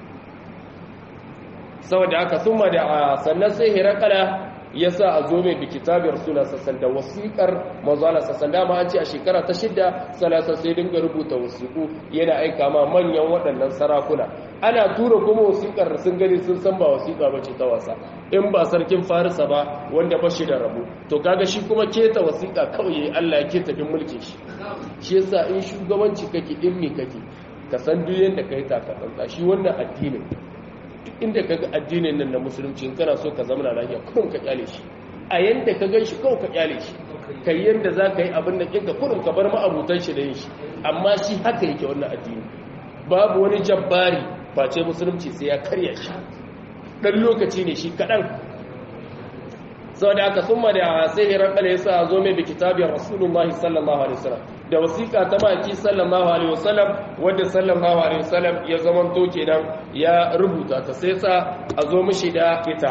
saboda haka thumma da sannan sai hirakala yasa a zo mai bi kitabin rasulullah sassan da wasiƙar manzala sassan dama an ce a shekara ta shidda salasa sai dinga rubuta wasiƙu yana aika ma manyan waɗannan sarakuna ana tura kuma wasiƙar sun gani sun san ba wasiƙa ba ce ta wasa in ba sarkin farisa ba wanda ba shi da rabu to kaga shi kuma keta wasiƙa kawai Allah ya keta bin mulkin shi shi yasa in shugabanci kake in me kake ka san duk yanda kai ta ka tsantsa shi wannan addinin duk inda ka ga addinin nan na musulunci in kana so ka zama lafiya kurum ka kyale shi a yanda ka gan shi kawai ka kyale shi kai yanda za ka yi abin da kinka kurum ka bar ma'abutan shi da yin shi amma shi haka yake wannan addini babu wani jabbari face musulunci sai ya karya shi dan lokaci ne shi kaɗan saboda aka summa da sai hirakala ya sa zo mai bi kitabin rasulullahi sallallahu alaihi wasallam da wasiƙa ta maki sallallahu alaihi wasallam wanda sallallahu alaihi wasallam ya zamanto kenan ya rubuta ta sai sa a zo mishi da ita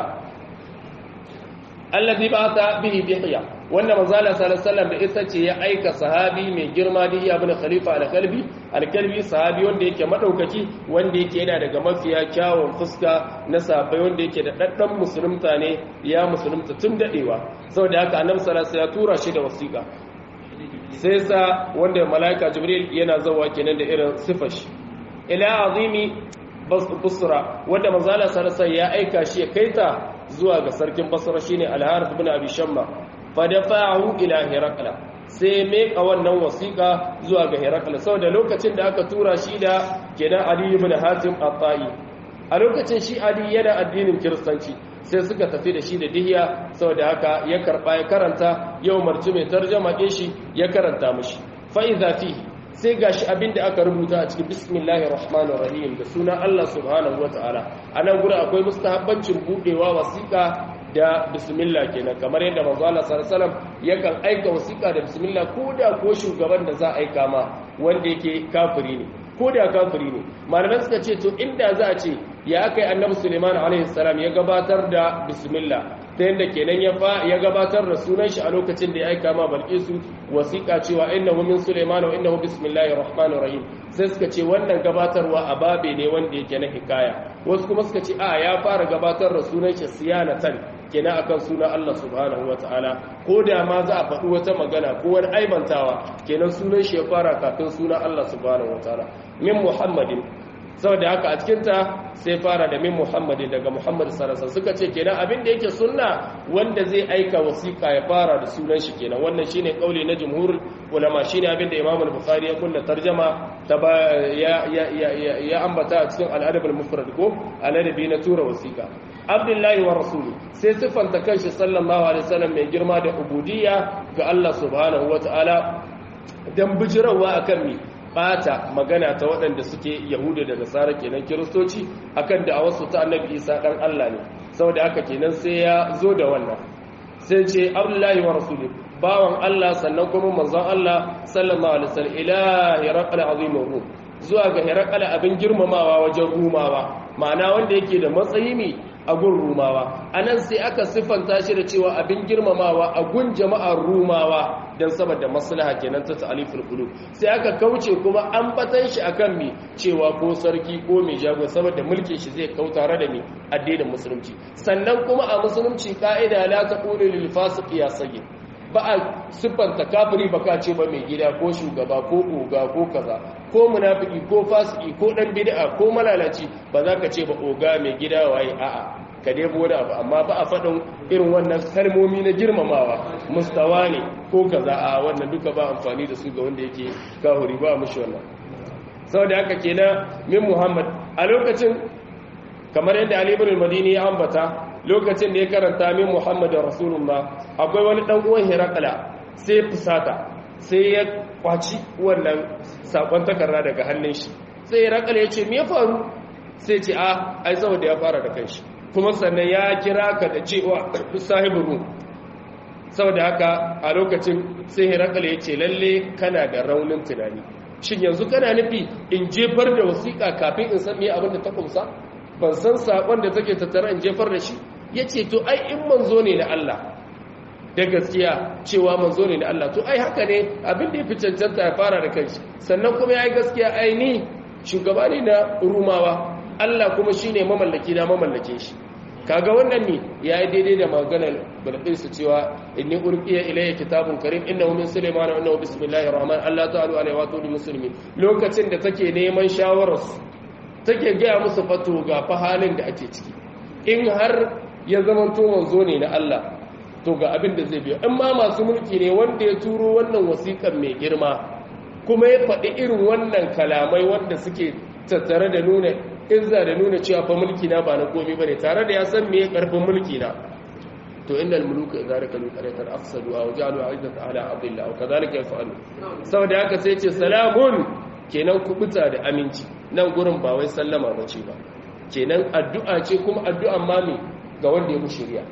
allazi ba'atha bihi bihiya wanda manzo Allah sallallahu alaihi wasallam da ita ce ya aika sahabi mai girma da iya bin khalifa al-kalbi al-kalbi sahabi wanda yake madaukaki wanda yake yana daga mafiya kyawun fuska na safai wanda yake da daddan musulunta ne ya musulunta tun dadewa saboda haka annabi sallallahu alaihi wasallam ya tura shi da wasiƙa sai sa wanda malaika jibril yana zawa kenan da irin sifar shi ila azimi busra wanda manzo Allah sallallahu alaihi wasallam ya aika shi ya kaita zuwa ga sarkin basra shine al-harith ibn abi shamma fa dafa'ahu ila hirakla sai meka wannan wasiqa zuwa ga hirakla saboda lokacin da aka tura shi da kenan ali ibn hatim at-ta'i a lokacin shi ali yana addinin kiristanci sai suka tafi da shi da dihiya saboda haka ya karba ya karanta yau marci mai tarjama din shi ya karanta mishi fa idza fihi sai gashi abinda aka rubuta a cikin bismillahir rahmanir rahim da sunan Allah subhanahu wataala anan gura akwai mustahabbancin budewa wasiqa da bismillah kenan kamar yadda manzo Allah sallallahu alaihi wasallam yakan aika wasiqa da bismillah koda ko shugaban da za a aika ma wanda yake kafiri ne koda kafiri ne malamai suka ce to inda za a ce ya akai annabi Sulaiman alaihi salam ya gabatar da bismillah ta yadda kenan ya fa ya gabatar da sunan shi a lokacin da ya aika ma Balkisu wasiqa cewa innahu min Sulaiman wa innahu bismillahir rahmanir rahim sai suka ce wannan gabatarwa a babe ne wanda yake na hikaya wasu kuma suka ce a ya fara gabatar da sunan shi siyanatan kenan akan sunan Allah subhanahu wataala ko da ma za a faɗi wata magana ko wani aibantawa kenan sunan shi ya fara kafin sunan Allah subhanahu wataala min Muhammadin saboda haka a cikinta sai fara da min muhammadin daga muhammad sarasa suka ce kenan abin da yake sunna wanda zai aika wasiƙa ya fara da sunan shi kenan wannan shine kauli na jumhur ulama shine abin da imam al-bukhari ya kunna tarjama ta ya ya ya ambata a cikin al-adab al-mufrad ko al-adabi na tura wasiƙa abdullahi wa rasuli sai sifanta kanshi sallallahu alaihi wasallam mai girma da ubudiyya ga Allah subhanahu wataala dan bijirawa akan mi bata magana ta waɗanda suke yahuda da nasara kenan kiristoci akan da a wasu ta annabi isa ɗan allah ne saboda haka kenan sai ya zo da wannan sai ce abdullahi wa rasuli bawan allah sannan kuma manzon allah sallallahu alaihi wasallam ila hiraqal azimur rum zuwa ga hiraqal abin girmamawa wajen rumawa ma'ana wanda yake da matsayi ne a gun rumawa anan sai aka siffanta shi da cewa abin girmamawa a gun jama'ar rumawa don saboda maslaha kenan ta ta'aliful qulub sai aka kauce kuma an batan shi akan mi cewa ko sarki ko mai jago saboda mulkin shi zai kau tare da mi addinin musulunci sannan kuma a musulunci ka'ida la taqulu lil fasiq ya sayyid ba a siffanta kafiri baka ce ba mai gida ko shugaba ko oga ko kaza ko munafiki ko fasiki ko dan bid'a ko malalaci ba za ka ce ba oga mai gida waye a'a ka dai wani abu amma ba a faɗin irin wannan kalmomi na girmamawa mustawa ne ko kaza a wannan duka ba amfani da su ga wanda yake kahuri ba mushi wannan saboda haka kenan min muhammad a lokacin kamar yadda ali ibn al-madini ya ambata lokacin da ya karanta min muhammad rasulullah akwai wani dan uwan hirakala sai fusata sai ya kwaci wannan sakon takarda daga hannun shi sai hirakala ya ce me ya faru sai ce a ai saboda ya fara da kanshi kuma sannan ya kira ka da cewa sahibu rum saboda haka a lokacin sai hirakala ya ce lalle kana da raunin tunani shin yanzu kana nufi in jefar da wasiƙa kafin in san me abin da ta kumsa ban san sakon da take tattara in jefar da shi ya ce to ai in manzo ne na Allah da gaskiya cewa manzo ne na Allah to ai haka ne abin da ya fi cancanta ya fara da kanshi sannan kuma ya yi gaskiya ai ni shugaba ne na rumawa Allah kuma shine mamallaki na mamallake shi kaga wannan ne yayi daidai da maganar bilqis cewa inni urqiya ilayya kitabun karim innahu min sulaiman wa innahu bismillahir rahman allah ta'ala alaihi wa sallam muslimin lokacin da take neman shawarar take ga musu fato ga fa halin da ake ciki in har ya zama to manzo ne na Allah to ga abin da zai biyo in ma masu mulki ne wanda ya turo wannan wasiƙan mai girma kuma ya faɗi irin wannan kalamai wanda suke tattare da nuna izza da nuna cewa fa mulki na ba na komai bane tare da ya san me karfin mulki na to innal muluka idza rakalu qaryatan afsadu wa ja'alu 'izzata ahla adilla wa kadhalika yaf'alu saboda haka sai ce salamun kenan kubuta da aminci nan gurin ba wai sallama bace ba kenan addu'a ce kuma addu'an mami ga wanda ya shirya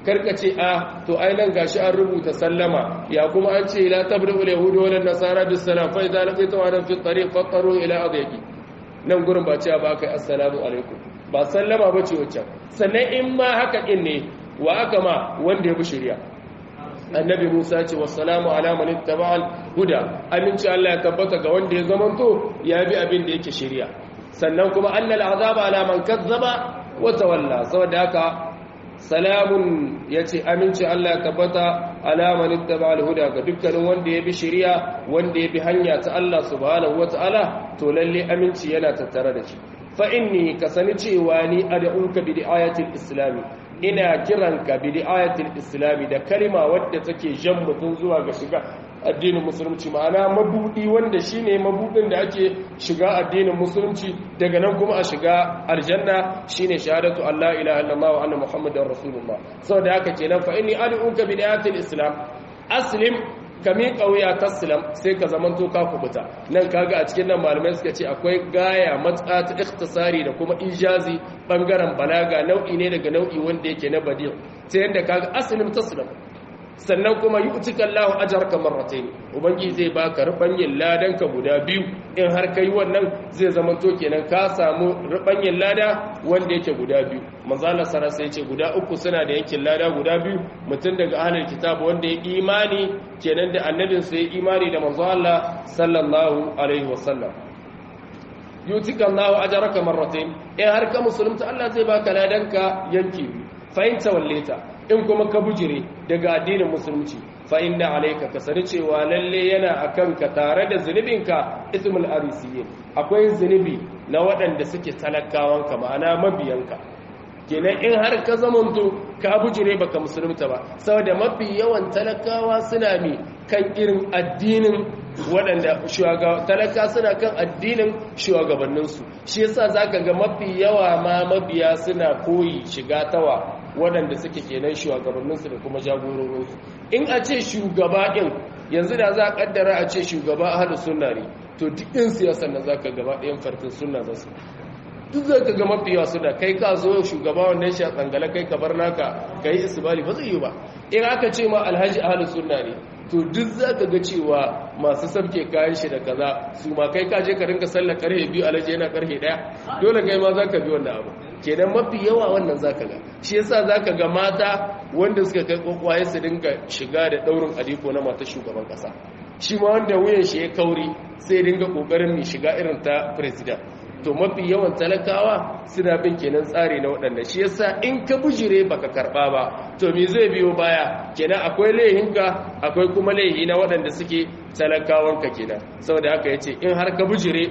karka ce a to ai nan gashi an rubuta sallama ya kuma an ce la tabri'ul yahudu wal nasara bis salam fa idza laqitu wa fi tariq faqaru ila adyaqi nan gurin ba cewa ba kai assalamu alaikum ba sallama ba ce wacce sannan in ma haka din ne wa aka ma wanda ya bi shari'a annabi Musa ce wassalamu ala man ittaba'al huda aminci Allah ya tabbata ga wanda ya zamanto ya bi abin da yake shari'a sannan kuma annal azaba ala man kazzaba wa tawalla saboda haka salamun yace aminci Allah ya tabbata ala man ittaba'al huda ga dukkanin wanda ya bi shari'a wanda ya bi hanya ta Allah subhanahu wataala to lalle aminci yana tattare da shi fa inni kasani cewa ni ad'uka bi ayatil islami ina kiranka bi ayatil islami da kalma wadda take jan mutum zuwa ga shiga addinin musulunci ma'ana mabudi wanda shine mabudin da ake shiga addinin musulunci daga nan kuma a shiga aljanna shine shahadatu Allah ilaha illallah wa anna muhammadar rasulullah saboda haka kenan fa inni ad'uka bi ayatil islam aslim kami kauya taslam sai ka zamanto ka kubuta nan kaga a cikin nan malamai suka ce akwai gaya matsa ta ikhtisari da kuma ijazi bangaren balaga nau'i ne daga nau'i wanda yake na badi sai yanda kaga aslim taslam sannan kuma yu'tika Allahu ajraka marratayn ubangi zai baka rubanyin ladan ka guda biyu in har kai wannan zai zamanto kenan ka samu rubanyin lada wanda yake guda biyu manzo Allah sara sai ce guda uku suna da yankin lada guda biyu mutum daga ahlul kitab wanda ya imani kenan da annabin sa ya imani da manzo Allah sallallahu alaihi wasallam yu'tika Allahu ajraka marratayn in har ka musulunta Allah zai baka ladan ka yanki fa in tawalleta in kuma ka bujire daga addinin musulunci fa inna alayka ka sani cewa lalle yana akan ka tare da zunubinka ismul arisiyin akwai zunubi na waɗanda suke talakawanka ma'ana mabiyanka kenan in har ka zamanto ka bujire baka musulunta ba saboda mafi yawan talakawa suna mi kan irin addinin waɗanda talaka suna kan addinin shugabanninsu shi yasa zaka ga mafi yawa ma mabiya suna koyi shiga tawa waɗanda suke kenan shugabanninsu da kuma jagororinsu in a ce shugaba ɗin yanzu da za a ƙaddara a ce shugaba a hada sunna ne to duk ɗin siyasar na za ka gaba ɗayan fartin sunna za su duk za ka ga mafi yawa suna kai ka zo shugaba wanda ya sha tsangala kai ka bar naka ka yi isbali ba zai yi ba in aka ce ma alhaji a hada sunna ne to duk za ka ga cewa masu sabke kayan shi da kaza su ma kai ka je ka rinka sallar karhe biyu alhaji yana karhe ɗaya dole kai ma za ka bi wannan abu kenan mafi yawa wannan zaka ga shi yasa zaka ga mata wanda suka kai kokwaye su dinga shiga da daurin aliko na mata shugaban kasa shi ma wanda wuyan shi ya kauri sai dinga kokarin mi shiga irin ta president to mafi yawan talakawa suna bin kenan tsari na waɗanda shi yasa in ka bujire baka karba ba to me zai biyo baya kenan akwai laihinka akwai kuma laihi na waɗanda suke talakawanka kenan saboda haka yace in har ka bujire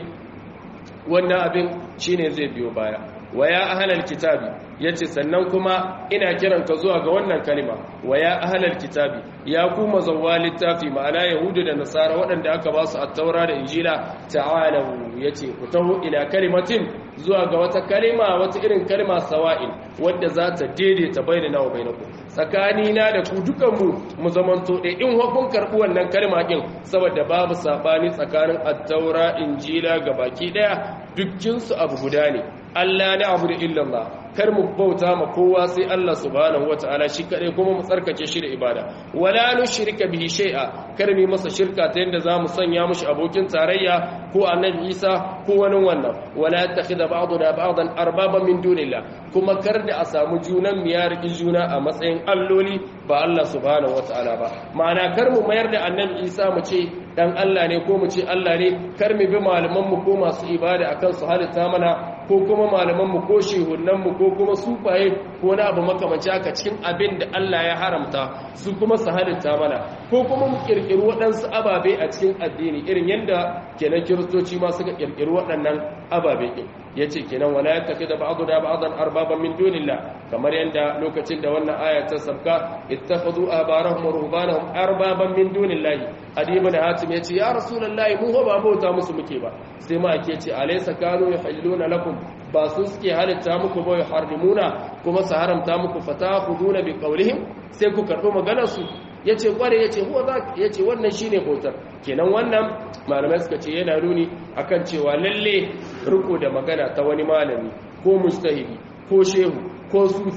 wannan abin shine zai biyo baya wa ya ahlal kitabi yace sannan kuma ina kiran ka zuwa ga wannan kalima wa ya ahlal kitabi ya ku mazawwa littafi ma'ana yahudu da nasara waɗanda aka ba su at-taura da injila ta'alu yace ku taho ila kalimatin zuwa ga wata kalima wata irin kalma sawa'in wadda za ta daidaita bainana wa bainakum tsakani na da ku dukan mu mu zamanto ɗaya in hukun karɓi wannan kalma din saboda babu sabani tsakanin at-taura injila gabaki daya dukkin su abu guda ne Allah na abu da illallah kar mu bauta ma kowa sai Allah subhanahu wataala shi kadai kuma mu tsarkake shi da ibada wala nushrika bihi shay'a kar mu masa shirka ta yanda zamu sanya mushi abokin tarayya ko annabi Isa ko wani wannan wala takhidha ba'duna ba'dan arbaban min dunillah kuma kar da a samu junan mu ya riki juna a matsayin alloli ba Allah subhanahu wataala ba ma'ana kar mu mayar da annabi Isa mu ce dan Allah ne ko mu ce Allah ne kar mu bi malaman mu ko masu ibada akan su halitta mana ko kuma malaman mu ko shehunan mu ko kuma sufaye ko na abu makamanci haka cikin abin da Allah ya haramta su kuma su halitta mana ko kuma mu kirkiri waɗansu ababe a cikin addini irin yadda kenan kiristoci ma suka kirkiri waɗannan ababe ɗin ya ce kenan wala ya tafi da ba'adu da ba'adan arbaban min dunillah kamar yadda lokacin da wannan aya ta sabka ittakhadhu abarahum wa ruhbanahum arbaban min dunillahi adiba da hatim yace ya rasulullahi mu ba bauta musu muke ba sai ma ake ce alaysa kanu yuhilluna lakum ba su suke halitta muku ba yuharrimuna kuma su haramta muku fatakhuduna bi qawlihim sai ku karbo maganar su yace kware yace huwa za yace wannan shine bautar kenan wannan malamai suka ce yana nuni akan cewa lalle riko da magana ta wani malami ko mustahidi ko shehu ko sufi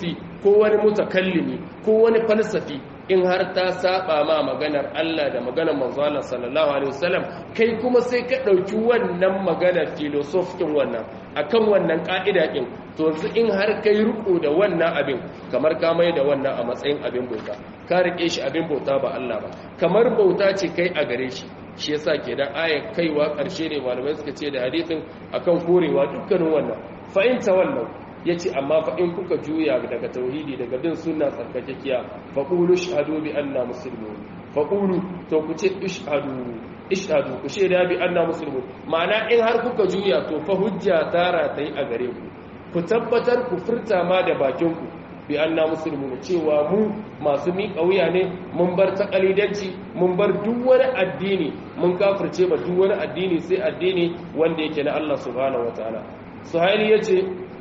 ko wani mutakallimi ko wani falsafi in har ta saba ma maganar Allah da maganar manzo Allah sallallahu alaihi wasallam kai kuma sai ka dauki wannan maganar filosofin wannan akan wannan ka'ida din to yanzu in har kai riko da wannan abin kamar ka mai da wannan a matsayin abin bauta ka rike shi abin bauta ba Allah ba kamar bauta ce kai a gare shi shi yasa kenan aya kaiwa karshe ne malamai suka ce da hadisin akan korewa dukkanin wannan fa in tawallau yace amma fa in kuka juya daga tauhidi daga bin sunna tsarkakekiya fa qulu shahadu bi anna muslimun fa qulu to ku ce ishhadu ishhadu ku shaida bi anna muslimun ma'ana in har kuka juya to fa hujja tara tai a gare ku ku tabbatar ku furta ma da bakin ku bi anna muslimun cewa mu masu miƙa wuya ne mun bar takalidanci mun bar duk wani addini mun kafirce ba duk wani addini sai addini wanda yake na Allah subhanahu wataala suhaili yace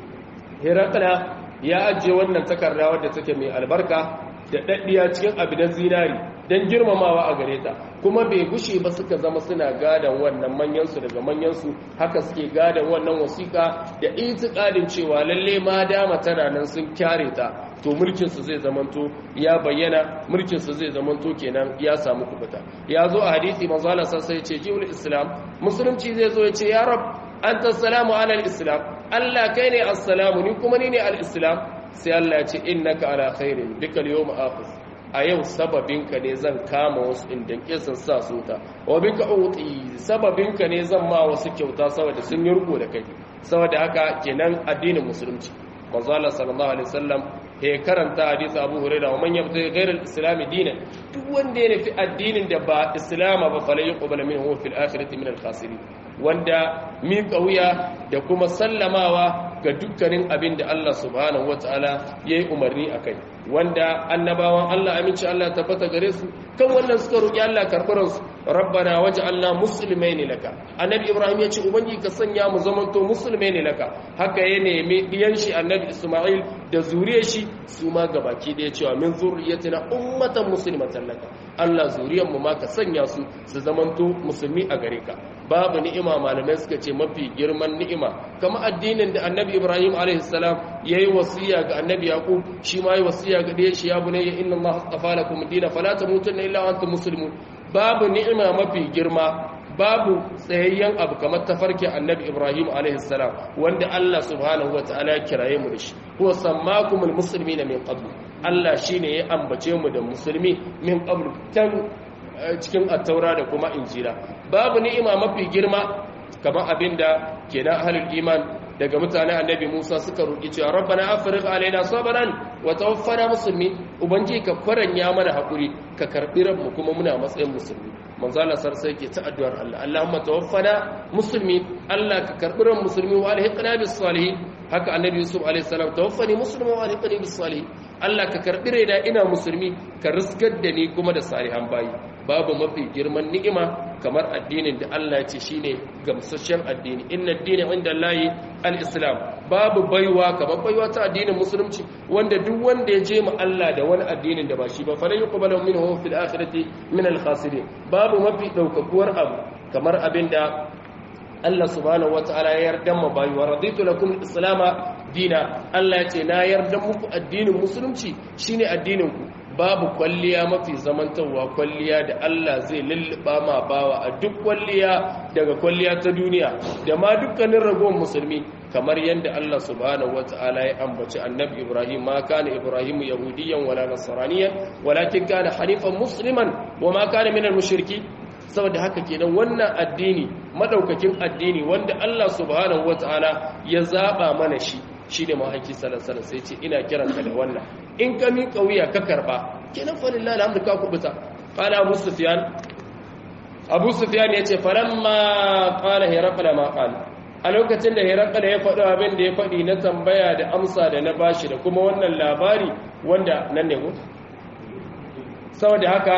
Herakla ya ajiye wannan takarda wadda take mai albarka da daddiya cikin abidan zinari don girmamawa a gare ta kuma bai gushe ba suka zama suna gadan wannan manyansu daga manyansu haka suke gadan wannan wasiƙa da itikadin cewa lalle ma dama tana nan sun kyare ta to mulkinsu zai zamanto ya bayyana mulkinsu zai zamanto kenan ya samu kubuta ya zo a hadisi manzo Allah sai ce jiwul islam musulunci zai zo ya ce ya rab anta salamu ala islam Allah kai ne assalamu ni kuma ni ne al-islam sai Allah ya ce innaka ala khairin bikal yawm akhir a yau sababinka ne zan kama wasu inda kisan sa su ta wa bika uti sababinka ne zan ma wasu kyauta saboda sun yi riko da kai saboda haka kenan addinin musulunci manzo Allah sallallahu alaihi wasallam he karanta hadisi Abu Hurairah wa man yabta ghayra al-islam dinan duk wanda ya nufi addinin da ba islama ba falai yuqbal minhu fil akhirati min al-khasirin wanda miƙa wuya da kuma sallamawa ga dukkanin abin da Allah subhanahu wata'ala ya yi umarni a kai wanda annabawan Allah aminci Allah tabbata gare su kan wannan suka roƙi Allah karɓaransu rabbana waje Allah musulmai ne laka annabi ibrahim ya ce ubangi ka sanya mu zamanto musulmai ne laka haka ya nemi ɗiyan shi annabi isma'il da zuriyar shi su ma gabaki ɗaya cewa min zuriyatina ummatan muslimatan laka Allah zuriyar mu ma ka sanya su su zamanto musulmi a gare ka babu ni'ima malamai suka ce mafi girman ni'ima kama addinin da annabi ibrahim alaihissalam ya yi wasiya ga annabi yaqub shi ma yi wasiya ga ɗaya shi ya bunayya inna allaha astafa lakum dina fala tamutunna illa wa antum muslimun babu ni'ima mafi girma babu tsayayyen abu kamar tafarkin annabi ibrahim alaihissalam wanda allah subhanahu wa ta'ala ya kiraye mu da shi huwa sammakumul muslimina min qabl allah shine ya ambace mu da musulmi min qabl tan cikin attaura da kuma injila babu ni'ima mafi girma kamar abinda kenan ahlul iman daga mutanen annabi Musa suka roki cewa rabbana afrigh alaina sabran wa tawaffana muslimin ubangi ka faranya mana hakuri ka karbi mu kuma muna matsayin musulmi manzo Allah sarsai yake ta addu'ar Allah Allahumma tawaffana muslimin Allah ka karbi ran musulmi wa alhiqna bis salihin haka annabi Yusuf alaihi salam tawaffani musliman wa alhiqni bis salihin Allah ka karbi raina ina musulmi ka riskar da ni kuma da salihan bayi babu mafi girman ni'ima kamar addinin da Allah ya ce shine gamsasshen addini inna ad-dina inda Allahi al-islam babu baiwa kamar baiwa ta addinin musulunci wanda duk wanda ya je ma Allah da wani addinin da ba shi ba falan yuqbalu minhu fil akhirati min al-khasirin babu mafi daukakuwar abu kamar abinda Allah subhanahu wataala ya yarda ma bayi wa raditu lakum al-islam dina Allah ya ce na yarda muku addinin musulunci shine addinin ku babu kwalliya mafi zamantarwa kwalliya da Allah zai lulluɓa ma bawa a duk kwalliya daga kwalliya ta duniya da ma dukkanin ragowar musulmi kamar yadda Allah subhanahu wata'ala ya ambaci annabi Ibrahim ma kana Ibrahim yahudiyan wala nasraniyan walakin kana hanifan musliman wa ma kana minal mushriki saboda haka kenan wannan addini madaukakin addini wanda Allah subhanahu wata'ala ya zaba mana shi shine mahaifi sallallahu alaihi sai ce ina kiranka da wannan in ka miƙa wuya ka karba kenan fa lillahi alhamdu ka kubuta qala abu sufyan abu sufyan yace falamma qala hiraqla ma qala a lokacin da hiraqla ya faɗo abin da ya faɗi na tambaya da amsa da na bashi da kuma wannan labari wanda nan ne ko saboda haka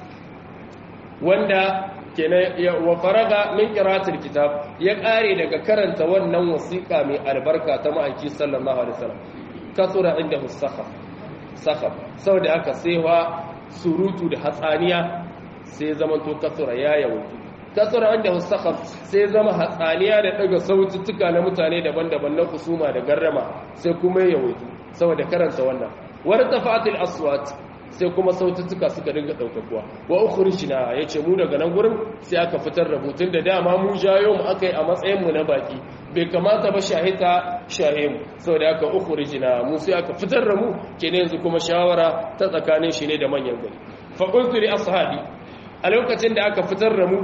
wanda kenan wa faraga min qira'atil kitab ya kare daga karanta wannan wasiqa mai albarka ta ma'aiki sallallahu alaihi wasallam kasura inda musakhaf sakhaf saboda haka sai wa surutu da hatsaniya sai zaman to kasura ya yawaitu kasura inda musakhaf sai zama hatsaniya da daga saututtuka na mutane daban-daban na kusuma da garrama sai kuma ya yawaitu saboda karanta wannan wartafa'atil aswat sai kuma sautuka suka dinga daukakuwa wa ukhrijna yace mu daga nan gurin sai aka fitar da mutun da dama mu jayo mu akai a matsayin mu na baki bai kamata ba shahita shahim saboda aka ukhrijna mu sai aka fitar da mu kenan yanzu kuma shawara ta tsakanin shi ne da manyan gari fa qultu li ashabi a lokacin da aka fitar da mu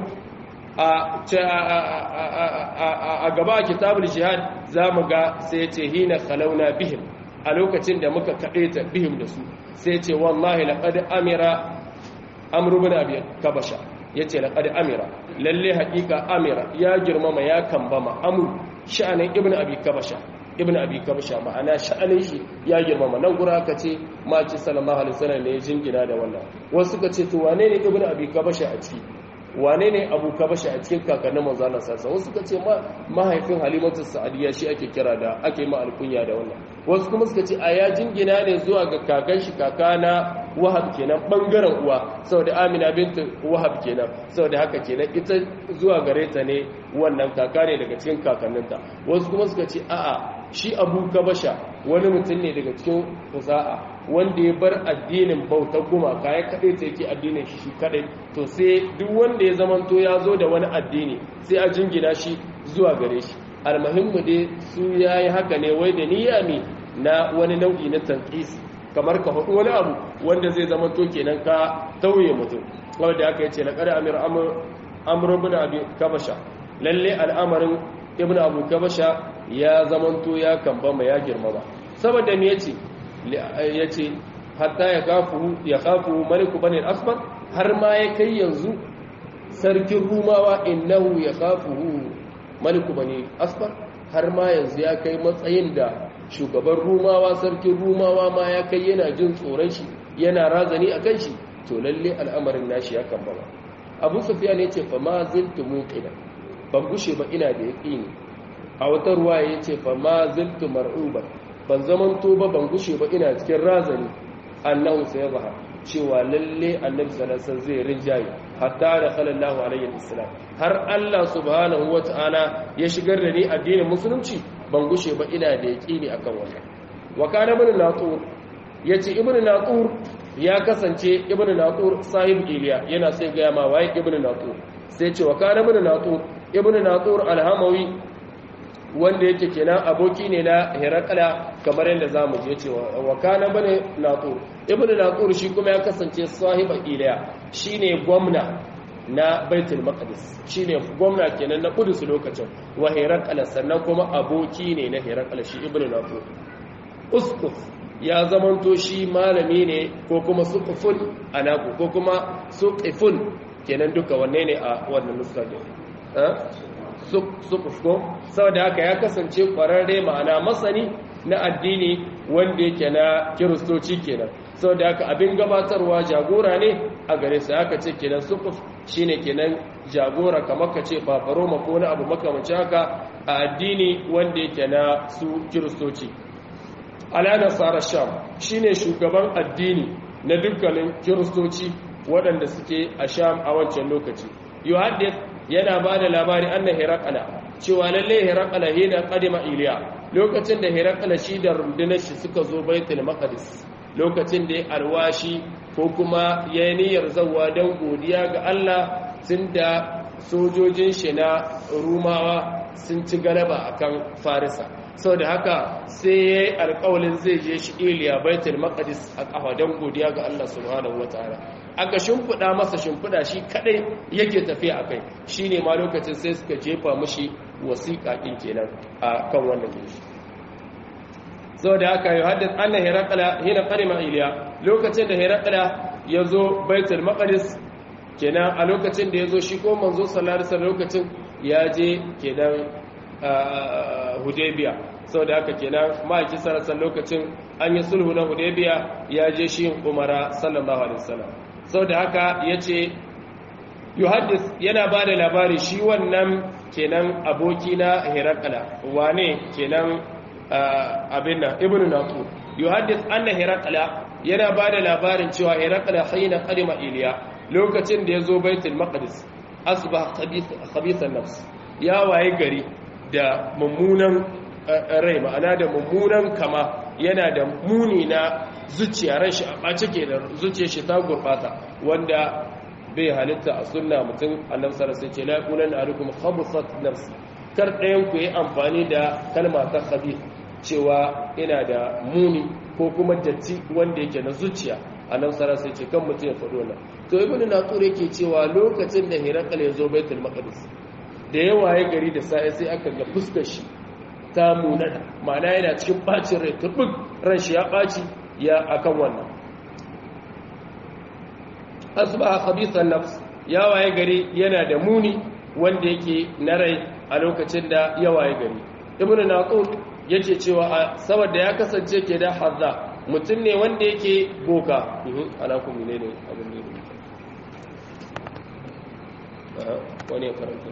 a gaba a kitabul jihad zamu ga sai yace hina khalauna bihim a lokacin da muka kaɗe ta bihim da su sai ce wallahi laqad amira amru bin abi kabasha yace laqad amira lalle haƙiƙa amira ya girmama ya kambama amru sha'anin ibnu abi kabasha ibnu abi kabasha ma'ana sha'anin shi ya girmama nan gura ka ce maki sallallahu alaihi wasallam ne ya jingina da wannan wasu ka ce to wane ne ibnu abi kabasha a ciki wane ne abu kabasha a cikin kakannin manzo Allah sallallahu wasu ka ce mahaifin halimatu sa'adiya shi ake kira da ake ma alkunya da wannan wasu kuma suka ce a ya jingina ne zuwa ga kakan shi kaka na wahab kenan bangaren uwa saboda amina bintu wahab kenan saboda haka kenan ita zuwa gare ta ne wannan kaka ne daga cikin kakanninta wasu kuma suka ce a'a shi abu kabasha wani mutum ne daga cikin kusa'a wanda ya bar addinin bautar gumaka ya kaɗai ta yake addinin shi shi kaɗai to sai duk wanda ya zamanto ya zo da wani addini sai a jingina shi zuwa gare shi almahimmu dai su ya yi haka ne wai da niyya ne na wani nau'i na tankis kamar ka faɗi wani abu wanda zai zamanto kenan ka tauye mutum wanda aka yi ce na ƙari amir amur bin abu kabasha lalle al'amarin ibn abu kabasha ya zamanto ya kambama ya girmama saboda me yace yace hatta ya kafu ya kafu maliku bani al-asfar har ma ya kai yanzu sarkin rumawa innahu ya kafuhu maliku bani asfar har ma yanzu ya kai matsayin da shugaban rumawa sarkin rumawa ma ya kai yana jin tsoron shi yana razani a kan shi to lalle al'amarin nashi ya kambama abu sufyan yace fa ma ziltu muqina ban gushe ba ina da yaqini a wata ruwa ya ce fa ma ziltu mar'uban ban zaman to ba ban gushe ba ina cikin razani annahu sayazha cewa lalle annabi sallallahu alaihi zai rinjaye hatta da sallallahu alaihi wasallam har Allah subhanahu wataala ya shigar da ni addinin musulunci ban gushe ba ina da yaqini akan wannan wa kana ibn natur yace ibn natur ya kasance ibn natur sahib iliya yana sai ga ma waye ibn natur sai ce wa kana ibn natur ibn natur alhamawi wanda yake kenan aboki ne na herakala kamar yadda za mu je cewa wa kana bane natur ibnu natur shi kuma ya kasance sahiba iliya shine gwamna na baitul maqdis shine gwamna kenan na kudus lokacin wa herakala sannan kuma aboki ne na herakala shi ibnu natur uskuf ya zamanto shi malami ne ko kuma suqufun anaku ko kuma suqifun kenan duka wanne ne a wannan nuskar da sukuf ko saboda haka ya kasance kwararre ma'ana masani na addini wanda yake na kiristoci kenan saboda haka abin gabatarwa jagora ne a gare su haka ce kenan sukuf shine kenan jagora kamar ka ce fafaroma ko na abu makamanci haka a addini wanda yake na su kiristoci ala nasara sham shine shugaban addini na dukkanin kiristoci waɗanda suke a sham a wancan lokaci yuhaddith yana ba da labari annan herakala cewa lalle herakala hina kadima iliya lokacin da herakala shi da rundunar shi suka zo baitul maqdis lokacin da ya alwashi ko kuma ya yi niyyar zawa don godiya ga Allah tun da sojojin shi na rumawa sun ci galaba akan farisa sau da haka sai ya yi alkawalin zai je shi iliya baitul maqdis a kafa don godiya ga Allah subhanahu wataala aka shimfiɗa masa shimfiɗa shi kadai yake tafiya a kai shi ne ma lokacin sai suka jefa mashi wasiƙa ɗin kenan a kan wannan gishi sau da haka yi haddasa annan herakala hina ƙarima iliya lokacin da herakala ya zo baitul maqdis kenan a lokacin da ya zo shi ko manzo sallallahu alaihi lokacin ya je kenan hudaybiya sau da haka kenan ma'aiki sarasar lokacin an yi sulhu na hudaybiya ya je shi umara sallallahu alaihi wasallam sau da haka ya ce yohaddis yana ba da labari shi wannan kenan aboki na herakala wane kenan abin nan ibn natu yohaddis an na herakala yana ba da labarin cewa herakala haina kalima iliya lokacin da ya zo baitul maqdis asbah khabithan nafs ya waye gari da mummunan rai ma'ana da mummunan kama yana da muni na zuciya ran shi a ɓace ke da zuciya shi ta gurɓata wanda bai halitta a sunna mutum annabi sallallahu alaihi wasallam ce la yaqulanna ahadukum khabsat nafsi kar ɗayan ku yi amfani da kalma ta khabith cewa ina da muni ko kuma datti wanda yake na zuciya annabi sallallahu alaihi wasallam ce kan mutum ya faɗo nan to ibnu naqur yake cewa lokacin da hirakal ya zo baitul maqdis da yawa ya gari da sai sai aka ga fuskar shi ta munana ma'ana yana cikin bacin rai tubuk ran shi ya baci ya akan wannan asbaha khabithan nafs ya waye gari yana da muni wanda yake na rai a lokacin da ya waye gari ibnu naqur yace cewa saboda ya kasance ke da hazza mutum ne wanda yake boka ana ku menene abin ne wani ya karanta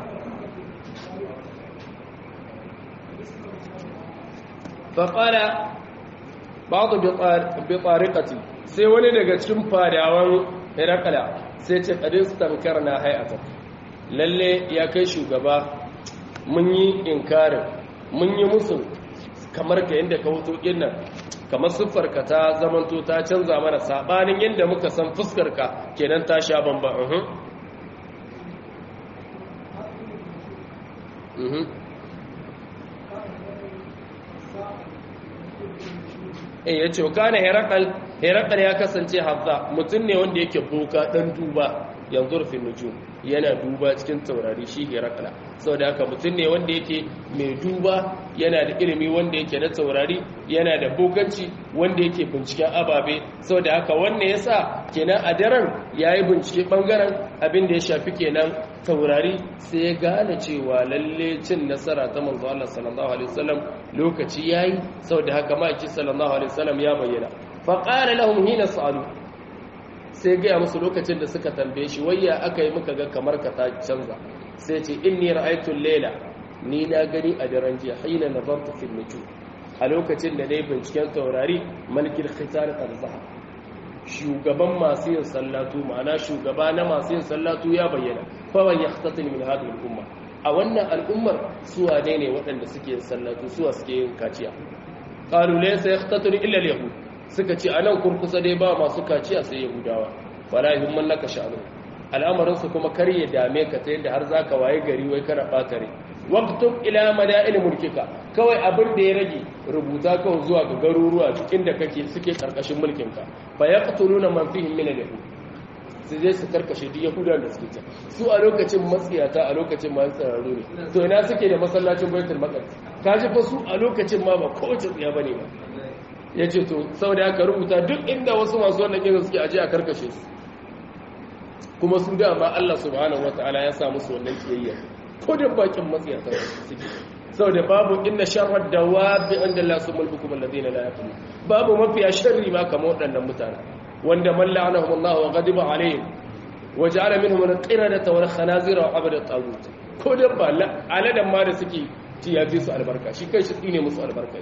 faƙala ba ku bi tsarikati sai wani daga cikin fadawan herakala sai ce ƙadis tamkar na hayata lalle ya kai shugaba mun yi inkarin mun yi musu kamar ka yadda ka hoto nan kamar siffarka ta zamanto ta canza mana saɓanin yadda muka san fuskarka kenan ta sha bamba eh ya ce kana herakal herakal ya kasance hazza mutum ne wanda yake boka dan duba yanzu rufin nujum yana duba cikin taurari shi herakala saboda haka mutum ne wanda yake mai duba yana da ilimi wanda yake na taurari yana da boganci wanda yake binciken ababe saboda haka wannan yasa kenan a daren yayi bincike bangaren abin da ya shafi kenan taurari sai ya gane cewa lalle cin nasara ta manzo Allah sallallahu alaihi wasallam lokaci yayi saboda haka maki sallallahu alaihi wasallam ya bayyana fa qala lahum hina sa'alu sai ga musu lokacin da suka tambaye shi wayya aka yi muka ga kamar ka ta canza sai ce inni ra'aytu al-layla ni na gani a daren jiya hina nazartu fi nujum a lokacin da nayi binciken taurari malkil khitar qarzaha shugaban masu yin sallatu ma'ana shugaba na masu yin sallatu ya bayyana fawan ya khatatin min hadhihi al-umma a wannan al'ummar suwa ne ne waɗanda suke yin sallatu suwa suke yin kaciya qalu laysa yaqtatun illa al-yahud suka ce anan kurkusa dai ba masu kaciya sai yahudawa wala yuhimman laka sha'anu al'amarin su kuma kar ya dame ka ta yadda har zaka waye gari wai kana bata rai waqtub ila mada'il mulkika kawai abin da ya rage rubuta kawai zuwa ga garuruwa cikin da kake suke karkashin mulkinka fa yaqtuluna man fihim min al-yahud su je su karkashe duk yahudan da suke can su a lokacin matsiyata a lokacin ma tsararru ne to ina suke da masallacin baitul maqdis kaji fa su a lokacin ma ba kowace tsiya bane ba yace to saboda haka rubuta duk inda wasu masu wannan kiran suke aje a karkashe su kuma sun ga ma Allah subhanahu wataala ya sa musu wannan kiyayya ko da bakin matsiyata suke saboda babu inna sharrad dawabi inda Allah subhanahu bukum alladhina la yaqilun babu mafiya sharri ma kamar waɗannan mutane wanda man la'anahum Allah wa ghadiba alaihim wa ja'ala minhum al-qiradata wal khanazira wa abada tagut ko da ba aladan ma da suke ci ya fi su albarka shi kai shi ne musu albarka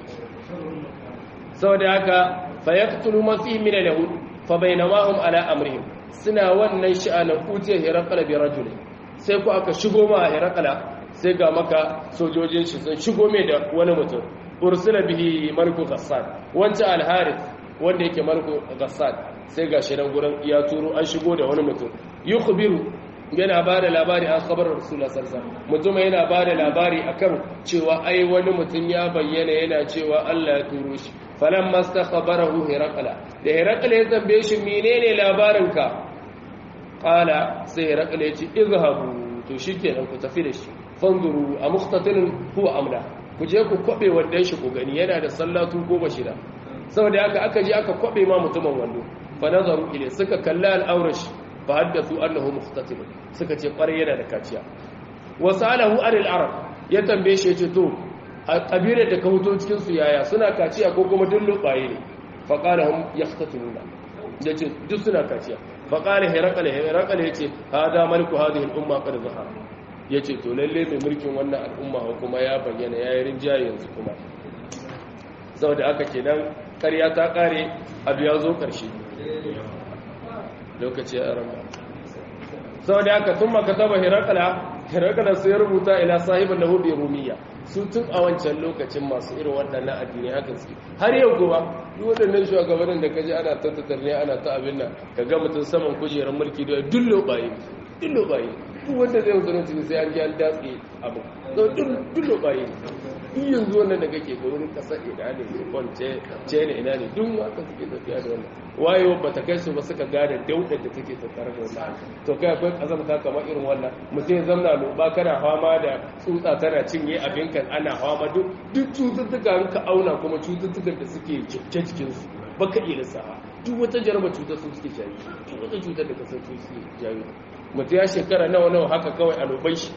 saboda haka fa yaqtulu ma fihi min al-yahud fa bainama hum ala amrihim suna wannan sha'anin utiya hiraqala bi rajulin sai ku aka shigo ma hiraqala sai ga maka sojojin shi sun shigo mai da wani mutum ursula bihi marku ghassan wancan al-harith wanda yake marku ghassan sai ga shi nan gurin ya turo an shigo da wani mutum yukhbiru yana ba da labari an khabar rasulullah sallallahu alaihi wasallam mutum yana ba da labari akan cewa ai wani mutum ya bayyana yana cewa Allah ya turo shi falamma stakhbarahu hiraqala da hiraqala ya tambaye shi menene labarinka qala sai hiraqala ya ce izhabu to shikenan ku tafi da shi fanzuru a mukhtatilin huwa amla ku je ku kwabe wannan shi ku gani yana da sallatu ko bashira saboda haka aka je aka kwabe ma mutumin wando fa nazaru ile suka kalla al'aurash fa haddathu annahu mukhtatil suka ce kware yana da kaciya wasalahu anil arab ya tambaye shi ce to a kabilar da ka huto cikin su yaya suna kaciya ko kuma duk lubaye ne fa qala hum yahtatiluna yace duk suna kaciya fa qala hiraqal hiraqal yace hada maliku hadhihi al umma qad zahara ya ce to lalle mai mulkin wannan al'umma kuma ya bayyana ya yi rinjaye yanzu kuma sau da aka kenan karya ta kare abu ya zo karshe lokaci ya rama sau da aka sun maka taba hirakala herakala sai rubuta ila sahibin lahu bi rumiya su tun a wancan lokacin masu irin waɗannan addini haka suke har yau kuma duk waɗannan shugabannin da kaji ana tattatar ne ana ta abin nan ka ga mutum saman kujerar mulki da dullo baye dullo baye duk wanda zai musulunci sai an ji an datse abu dullo baye duk yanzu wannan da kake ga wurin kasar ina ne japan ce ne ina ne duk haka suke tafiya da wannan wayewa ba ta kai su ba suka gada daudar da take tattare da wannan to kai akwai kazamta kamar irin wannan mutum ya zamna loba kana fama da tsutsa tana cinye abin kan ana fama duk duk cututtuka ka auna kuma cututtukan da suke cike cikin su baka iya lissafa duk wata jaraba cutar su suke jayi duk wata cutar da kasar su suke jayi mutum ya shekara nawa nawa haka kawai a lobai shi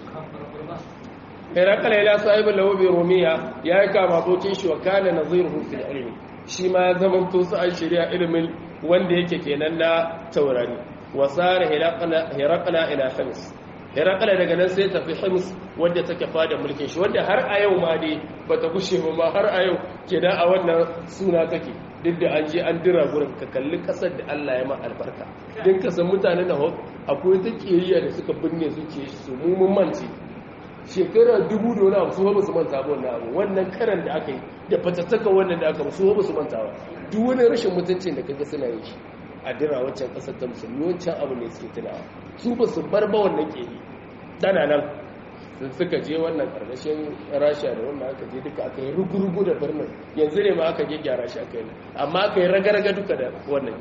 herakala ila sahibin lahu bi rumiya ya yi kama abokin shi wa kana naziruhu fil ilmi shi ma ya zama to su an shirya ilimin wanda yake kenan na taurari wa sara herakala ila hims herakala daga nan sai tafi hims wanda take fada mulkin shi wanda har a yau ma dai bata gushe ba ma har a yau kenan a wannan suna take duk da an je an dira gurin ka kalli kasar da Allah ya ma albarka din ka san mutanen da akwai ta kiyayya da suka binne zuciyar su mu mun mance shekara dubu da wani abu su ba su manta ba wannan abu wannan karan da aka yi da fatattaka wannan da aka su ba su manta ba duk wani rashin mutuncin da kaga suna yin shi a dira wancan kasar ta musulmi wancan abu ne suke tunawa su ba su bar ba wannan keri tana nan sun suka je wannan karkashin rasha da wannan aka je duka aka yi rugurugu da birnin yanzu ne ma aka je gyara shi aka yi amma aka yi raga-raga duka da wannan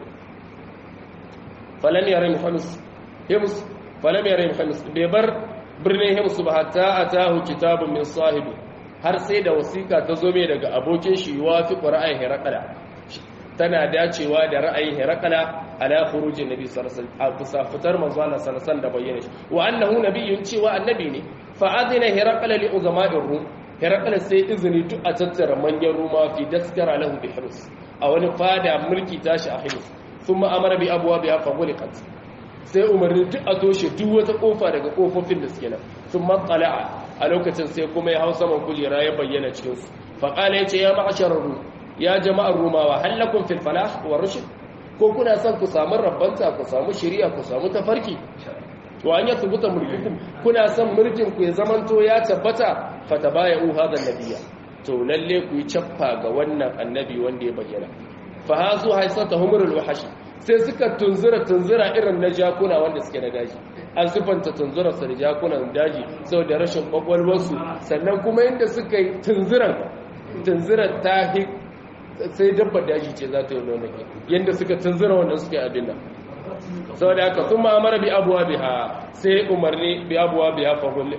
falam yare muhammus hims falam yare muhammus bai bar birnin himsu ba hatta a tahu kitabun min sahibi har sai da wasiƙa ta zo mai daga abokin shi wa fi ra'ayin herakala tana dacewa da ra'ayin herakala ala khurujin nabi sallallahu alaihi wasallam fitar manzo Allah sallallahu da bayyana shi wa annahu nabiyyun cewa annabi ne fa adina herakala li uzama'ir rum herakala sai izini duk a tattara manyan ruma fi daskara lahu bi hirs a wani fada mulki tashi a hirs thumma amara bi abwabiha fa ghuliqat sai umarni duk a toshe duk wata kofa daga kofofin da suke nan sun matsala'a a lokacin sai kuma ya hau saman kujera ya bayyana cikinsu faƙala ya ce ya ma'asharar ru ya jama'ar rumawa hallakun filfala wa rushin ko kuna son ku samu rabbanta ku samu shiriya ku samu tafarki wa an yi tubuta mulkukun kuna son mulkin ku ya zamanto ya tabbata fata baya uha da nabiya to lalle ku yi cappa ga wannan annabi wanda ya bayyana fa hazu haisata humurul wahashi sai suka tunzura tunzura irin na jakuna wanda suke na daji an sufanta tunzura su da jakunan daji saboda rashin kwakwalwarsu sannan kuma yadda suka yi tunzuran tunzura ta sai dabbar daji ce za ta yi nuna yadda suka tunzura wanda suka yi abin nan saboda haka sun ma'amara bi abuwa biha sai umarni bi abuwa biha fahulle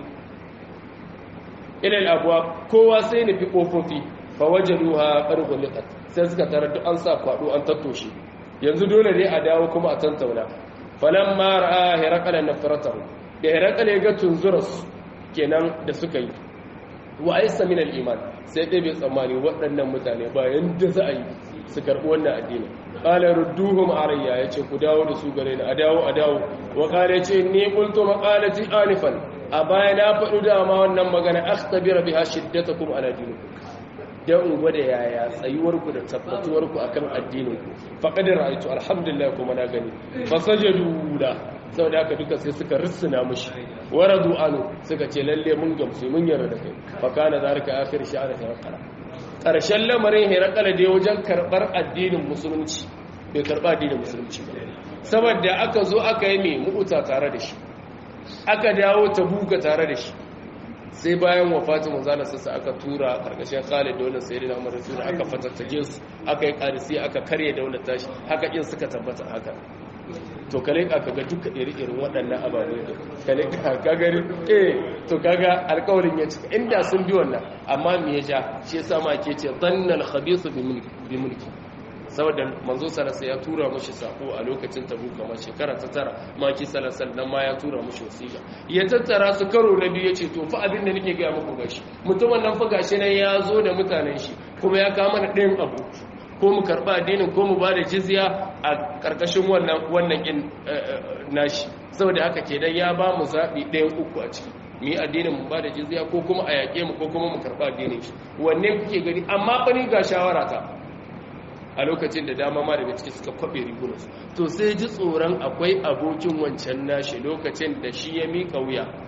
ilal abuwa kowa sai nufi kofofi fa wajaduha qarhuliqat sai suka tarar duk an sa kwado an tattoshe yanzu dole ne a dawo kuma a tantauna falan ma ra'a hirakala nafratahu da hirakala ya ga tunzuras kenan da suka yi wa aisa min al-iman sai dai bai tsammani waɗannan mutane ba yanda za a yi su karɓi wannan addini qala rudduhum alayya yace ku dawo da su gare ni a dawo a dawo wa qala yace ni qultu maqalati anifan a baya na faɗu dama wannan magana akhtabira biha shiddatakum ala dinikum dan in gwada yaya tsayuwarku da tabbatuwarku akan addininku faqad ra'aytu alhamdulillah kuma na gani fasajadu da saboda haka duka sai suka rissuna mushi waradu anu suka ce lalle mun gamsu mun yarda da kai fa kana zalika akhir sha'ar hirqala karshen lamarin hirqala da wajen karbar addinin musulunci bai karba addinin musulunci ba saboda aka zo aka yi mai mu'uta tare da shi aka dawo tabuka tare da shi sai bayan wafatin manzala sassa aka tura karkashin Khalid da wannan sayyidina Umar Rasul aka fatattake su aka yi karisi aka karye daular tashi haka in suka tabbata haka to kale ka kaga duka iri-irin waɗannan ababe da kale ka kaga eh to kaga alƙawarin ya cika inda sun bi wannan amma me ya ja shi yasa ma ke ce dannal khabithu bi mulki saboda manzo salasa ya tura mushi sako a lokacin tabu kamar shekara ta tara maki salasa nan ma ya tura mushi wasiƙa ya tattara su karo na biyu yace to fa abin da nake ga muku gashi mutumin nan fa gashi nan ya zo da mutanen shi kuma ya kawo mana ɗayan abu ko mu karɓa addinin ko mu bada jizya a ƙarƙashin wannan wannan in nashi saboda haka kenan ya ba mu zaɓi ɗayan uku a ciki mu yi addinin mu ba da jizya ko kuma a yaƙe mu ko kuma mu karɓa addinin shi wanne kuke gani amma fa ni ga shawara ta a lokacin da dama ma daga ciki suka kwabe rigunansu to sai ji tsoron akwai abokin wancan nashi lokacin da shi ya miƙa wuya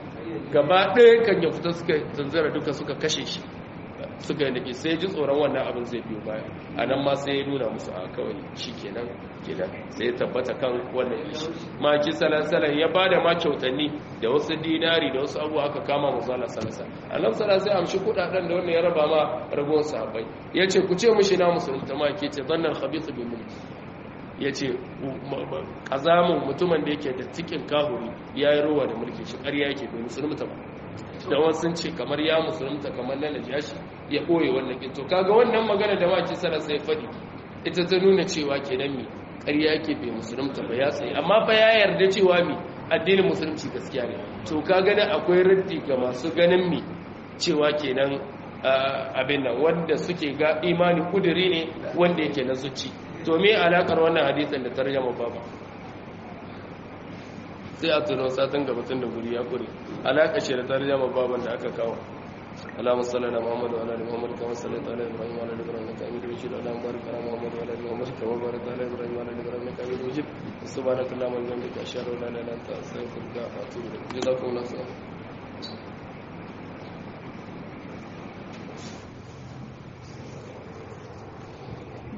gaba ɗaya kan ya fita suka zanzara duka suka kashe shi suka yi nake sai ji tsoron wannan abin zai biyo baya a nan ma sai ya nuna musu a kawai shi kenan kenan sai ya tabbata kan wannan ishi maki salasalan ya ba da ma kyautanni da wasu dinari da wasu abuwa aka kama musala salasa a nan sala sai amshi kudaden da wannan ya raba ma ragowar sahabbai ya ce ku ce mushi na musulunta ma ke ce zannan khabithu bin mulki ya ce ƙazamin mutumin da yake da cikin kahuri ya yi rowa da mulki shi ƙarya yake bai musulunta ba da wasu sun ce kamar ya musulunta kamar na najashi ya ɓoye wannan ƙin to kaga wannan magana da maki sana sai faɗi ita ta nuna cewa kenan mi ƙarya yake bai musulunta ba ya tsaye amma fa ya yarda cewa mi addinin musulunci gaskiya ne to ka gani akwai raddi ga masu ganin mi cewa kenan abin nan wanda suke ga imani kuduri ne wanda yake na zuci to me alakar wannan hadisin da tarjama baba sai a tuno satin gabatun da guri ya kure alaka shi da tarjama baban da aka kawo اللهم صل على محمد وعلى ال محمد كما صليت على ابراهيم وعلى ال ابراهيم انك حميد مجيد اللهم بارك على محمد وعلى ال محمد كما باركت على ابراهيم وعلى ال ابراهيم انك حميد مجيد سبحانك اللهم وبحمدك اشهد ان لا اله الا انت استغفرك واتوب اليك جزاكم الله خيرا